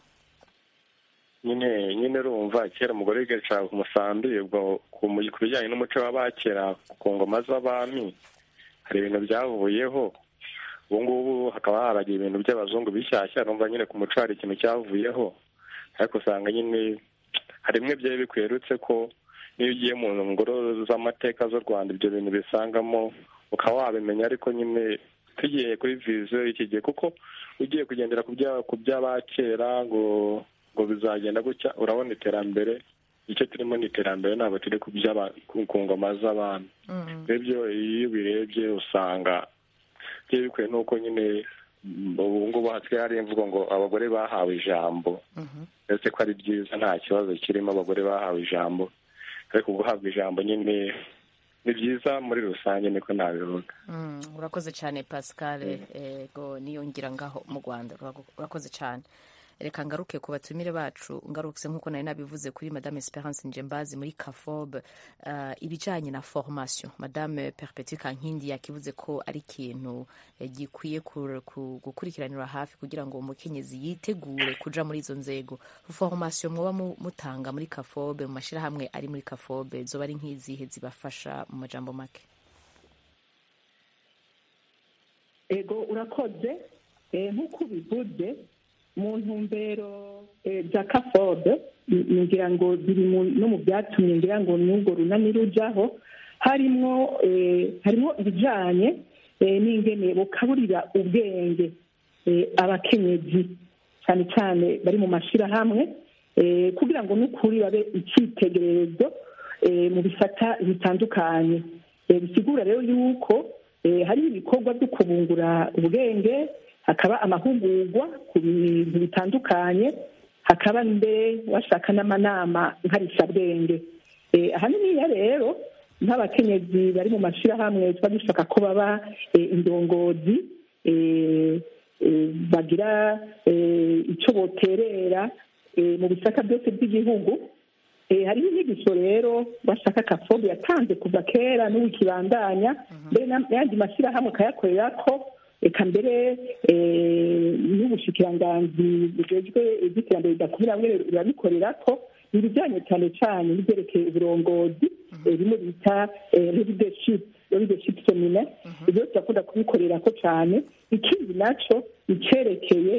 nyine nyine urumva kera umugore yicara ku musambi ubwo ku mu- ku bijyanye n'umuco w'abakera ku ngoma z'abami hari ibintu byavuyeho ubu ngubu hakaba haragiye ibintu by'abazungu bishyashya numva nyine ku muco hari ikintu cyavuyeho ariko usanga nyine hari bimwe byari bikwerutse ko niyo ugiye mu ngoro z'amateka z'u rwanda ibyo bintu bisangamo ukaba wabimenya ariko nyine tugiye kuri viziyo y'iki gihe kuko ugiye kugendera ku bya- ku by'abakera ngo ngo bizagenda gutya urabona iterambere icyo turimo ni iterambere ntabwo turi ku by'aba- ku ku ngoma z'abami ibyo iyo ubirebye usanga byari bikwiye n'uko nyine mm, ubu ngubu hasigaye hari imvugo ngo abagore bahawe ijambo ndetse ko ari byiza nta kibazo kirimo abagore bahawe ijambo ariko guhabwa ijambo nyine ni byiza muri rusange niko nabivuga Mm, urakoze cyane pascal ego niyongira ngaho mu rwanda Urago- urakoze cyane reka ngaruke ku batumire bacu ngarutse nk'uko nari nabivuze kuri madame esperance njembazi muri kafob uh, ibijanye na formation madame perpetu kankindi yakivuze ko ari ikintu eh, gikwiye kur- ku- gukurikiranira hafi kugira ngo umukenyezi yitegure kuja muri izo nzego formation mwoba mu- mutanga muri kafobe mu mashirahamwe ari muri kafobe zoba ari nk'izihe zibafasha mu majambo make ego urakoze Eh, nk'uko ubivuze mu ntumbero eh, za kafobe n- ngira ngo ziri mu- no mu byatumye ngira ngo n'ubwo runani rujaho harimwo eh, harimo ibijanye eh, n'ingene bukaburira ubwenge eh, abakenyezi cyane cyane bari mu mashyirahamwe eh, kugira ngo n'ukuri babe icyitegererezo eh, mu bisata bitandukanye Eh, bisigura rero yuko eh, hari ibikorwa byo kubungura ubwenge hakaba amahugurwa ku bintu bitandukanye hakaba mbere washaka n'amanama nkarishabwenge Eh, ahaniniya rero nk'abakenyezi bari mu mashyirahamwe tuba dushaka ko baba eh, indongozi eh, eh, bagira eh, icyo boterera eh, mu bisata byose by'igihugu Eh, hariho inyigisho rero bashaka kafobe yatanze kuva kera n'ubu ikibandanya mbere na- n'ayandi mashyirahamwe akayakorera ko eka mbere eh, n'ubushikiranganzi bujejwe iby'iterambere ridakumira bamwe birabikorera ko ni ibijyanye cyane cyane n'ibyerekeye uburongozi eh, bimwe bita eh, leadership leadership seminar ibyo turakunda kubikorera ko cyane ikindi naco icyerekeye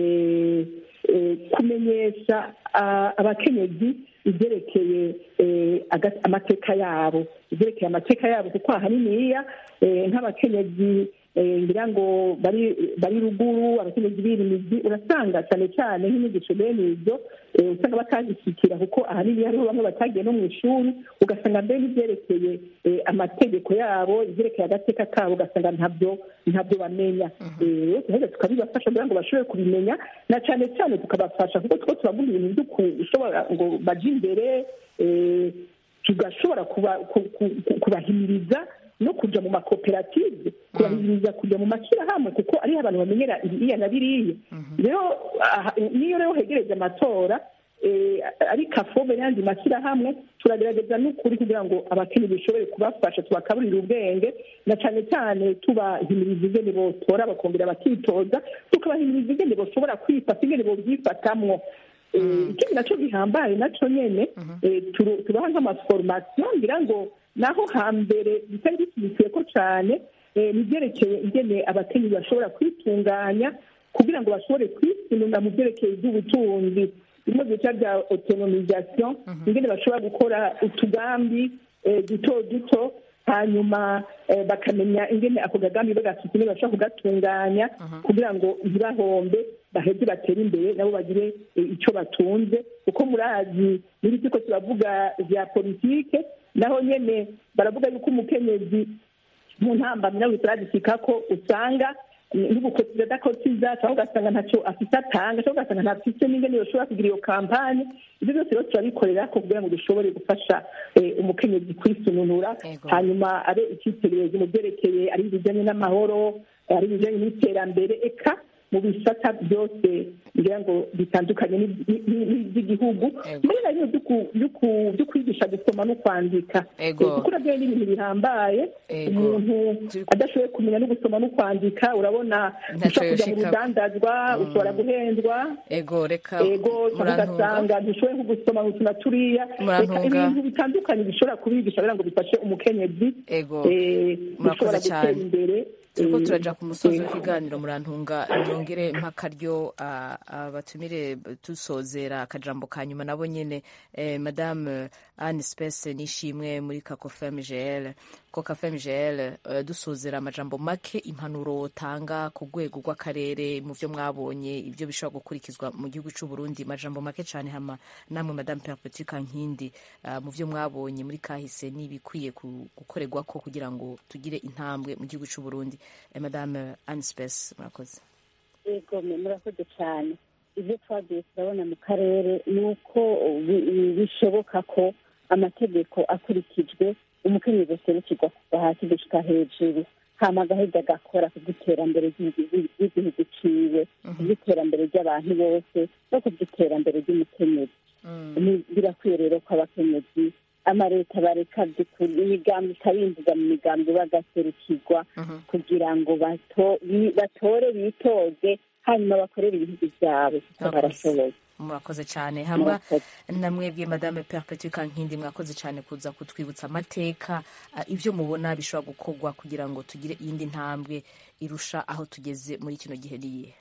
eh, eh, kumenyesha ah, abakenyezi ibyerekeye eh, aga- amateka yabo ibyerekeye amateka yabo kuko ahaniniya eh, nk'abakenyezi eh, ngira ngo bari bari ruguru abakenyezi birimizi urasanga cyane cyane nk'inyigisho bene ibyo eh, usanga batazishyikira kuko ahanini hariho bamwe batagiye no mu ishuri ugasanga mbere n'ibyerekeye eh, amategeko yabo ibyerekeye agateka kabo ugasanga ntabyo ntabyo bamenya Eh, rero turaheza tukabibafasha kugira ngo bashobore kubimenya na cyane cyane tukabafasha kuko two turavuga ibintu byo gushobora ngo baje imbere eh, tugashobora kuba- ku- ku- ku- kubahimiriza no kujya mu makoperative kubahimiriza kujya mu mashyirahamwe kuko ariho abantu bamenyera iriya na biriya rero aha- niyo rero hegereje amatora eh, ari kafobe n'ayandi mashyirahamwe turagerageza n'ukuri kugira ngo abakenyezi bishobore kubafasha tubakaburira ubwenge na cyane cyane tubahimiriza ingene botora bakongera bakitoza tukabahimiriza ingene boshobora kwifata ingene bobyifatamwo Eh, ikindi nacyo gihambaye nacyo nyene eh, turu- tubaha nk'amaforomasiyo ngira ngo naho hambere bitari bishyigikiye ko cyane eh, nibyerekeye ingene abakenyezi bashobora kwitunganya kugira ngo bashobore kwisununga mu byerekeye iby'ubutunzi bimwe bita bya autonomisation ingene bashobora gukora utugambi eh, duto duto hanyuma eh, bakamenya ingene ako kagambi bagafite ingene bashobora kugatunganya kugira ngo ntibahombe baheze batere imbere nabo bagire eh, icyo batunze kuko murazi muri turiko turavuga vya politike naho nyene baravuga yuko umukenyezi mu ntambamyi nawe turadusika ko usanga n'ubukotiza adakotiza cyangwa ugasanga ntacyo afite atanga cyangwa ugasanga ntafite n'ingene yoshobora kugira iyo kampanye ibyo byose rero turabikorera ko kugira ngo dushobore gufasha eh, umukenyezi kwisununura Yego. hanyuma abe icyitegererezo mu byerekeye ari ibijyanye n'amahoro ari ibijyanye n'iterambere eka mu bisata byose ngira ngo bitandukanye n'iby- n'i- n'iby'igihugu Ego. mbere na bimwe byo ku- byo ku- byo kwigisha gusoma no kwandika Ego. Eh, kuko nabyo ni ibintu bihambaye Ego. umuntu Turi- adashoboye kumenya no gusoma no kwandika urabona Ntacyo ushobora kujya mu yoshika. rudandazwa ushobora guhendwa ego reka ego cyangwa murantunga ugasanga ntushoboye nko gusoma utu na turiya Murantunga. Reka ibintu bitandukanye bishobora kubigisha kugira ngo bifashe umukenyezi ego eh, murakoze gushobora cyane. gutera imbere turiko eh, turaja ku musozi eh, w'ikiganiro murantunga nyongere mpakaryo ah, abatumire dusozera akajambo ka nyuma nabo nyene eh, madame anne space nishimwe muri kakofem gl ko kafem gl eh, dusozera amajambo make impanuro wotanga ku rwego rw'akarere mu vyo mwabonye ibyo bishobora gukurikizwa mu gihugu c'u Burundi majambo make cane hama namwe madame perpetude kankindi ah, mu vyo mwabonye muri kahise n'ibikwiye ku- gukorerwako kugira ngo tugire intambwe mu gihugu c'u Burundi eh, madame anne space murakoze yego mwe murakoze cyane ibyo twagiye turabona mu karere ni uko bi- bi- bishoboka ko amategeko akurikijwe umukenyezi aserukirwa kuva hasi gushika hejuru hama agaheza agakora ku bw'iterambere ry'igihugu ry'igihugu ciwe ku bw'iterambere ry'abantu bose no ku bw'iterambere ry'umukenyezi Ni- birakwiye rero ko abakenyezi amaleta bareka by'ukuri imigambi ikabinjiza mu migambi bagaserukirwa kugira ngo bato- bi- batore bitoze hanyuma bakorere ibihugu byabo kuko Murakoze. barashoboye murakoze cyane hamwe Murakoze. namwebwe madame perpetude kankindi mwakoze cyane kuza kutwibutsa amateka ah, ibyo mubona bishobora gukorwa kugira ngo tugire iyindi ntambwe irusha aho tugeze muri kino gihe niyihe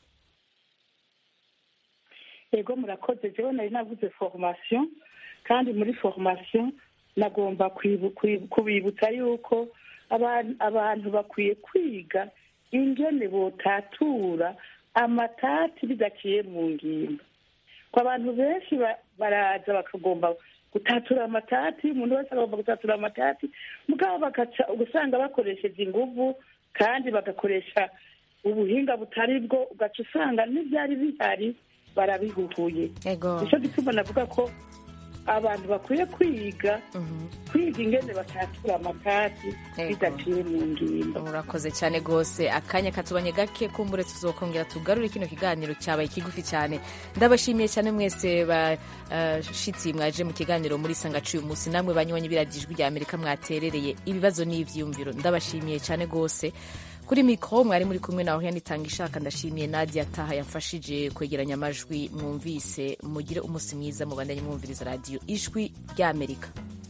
yego murakoze jewe nari navuze formation kandi muri formation nagomba kwibu- kwibu- kubibutsa yuko abantu abantu bakwiye kwiga ingene botatura amatati bidaciye mu ngimba ko abantu benshi ba- baraza bakagomba gutatura amatati umuntu wese agomba gutatura amatati mugabo bagaca ugasanga bakoresheje inguvu kandi bagakoresha ubuhinga butari bwo ugaca usanga n'ibyari bihari barabihuhuye ego nicyo gituma navuga ko abantu bakwiye kwiga kwiga ingene batatura amakati bidaciye mu ngingo urakoze cyane rwose akanya katubanye gake kumbure tuzokongera tugarure kino kiganiro cyabaye kigufi cyane ndabashimiye cyane mwese bashitsi mwaje mu kiganiro muri sangacu uyu munsi namwe banywanyi biragijwi rya amerika mwaterereye ibibazo n'ivyiyumviro ndabashimiye cyane rwose kuri mikoro mwari muri kumwe nawe yanitanga ishaka ndashimiye nadia taha yafashije kwegeranya amajwi mwumvise mugire umunsi mwiza mubandanye mwumviriza radiyo ijwi ry'amerika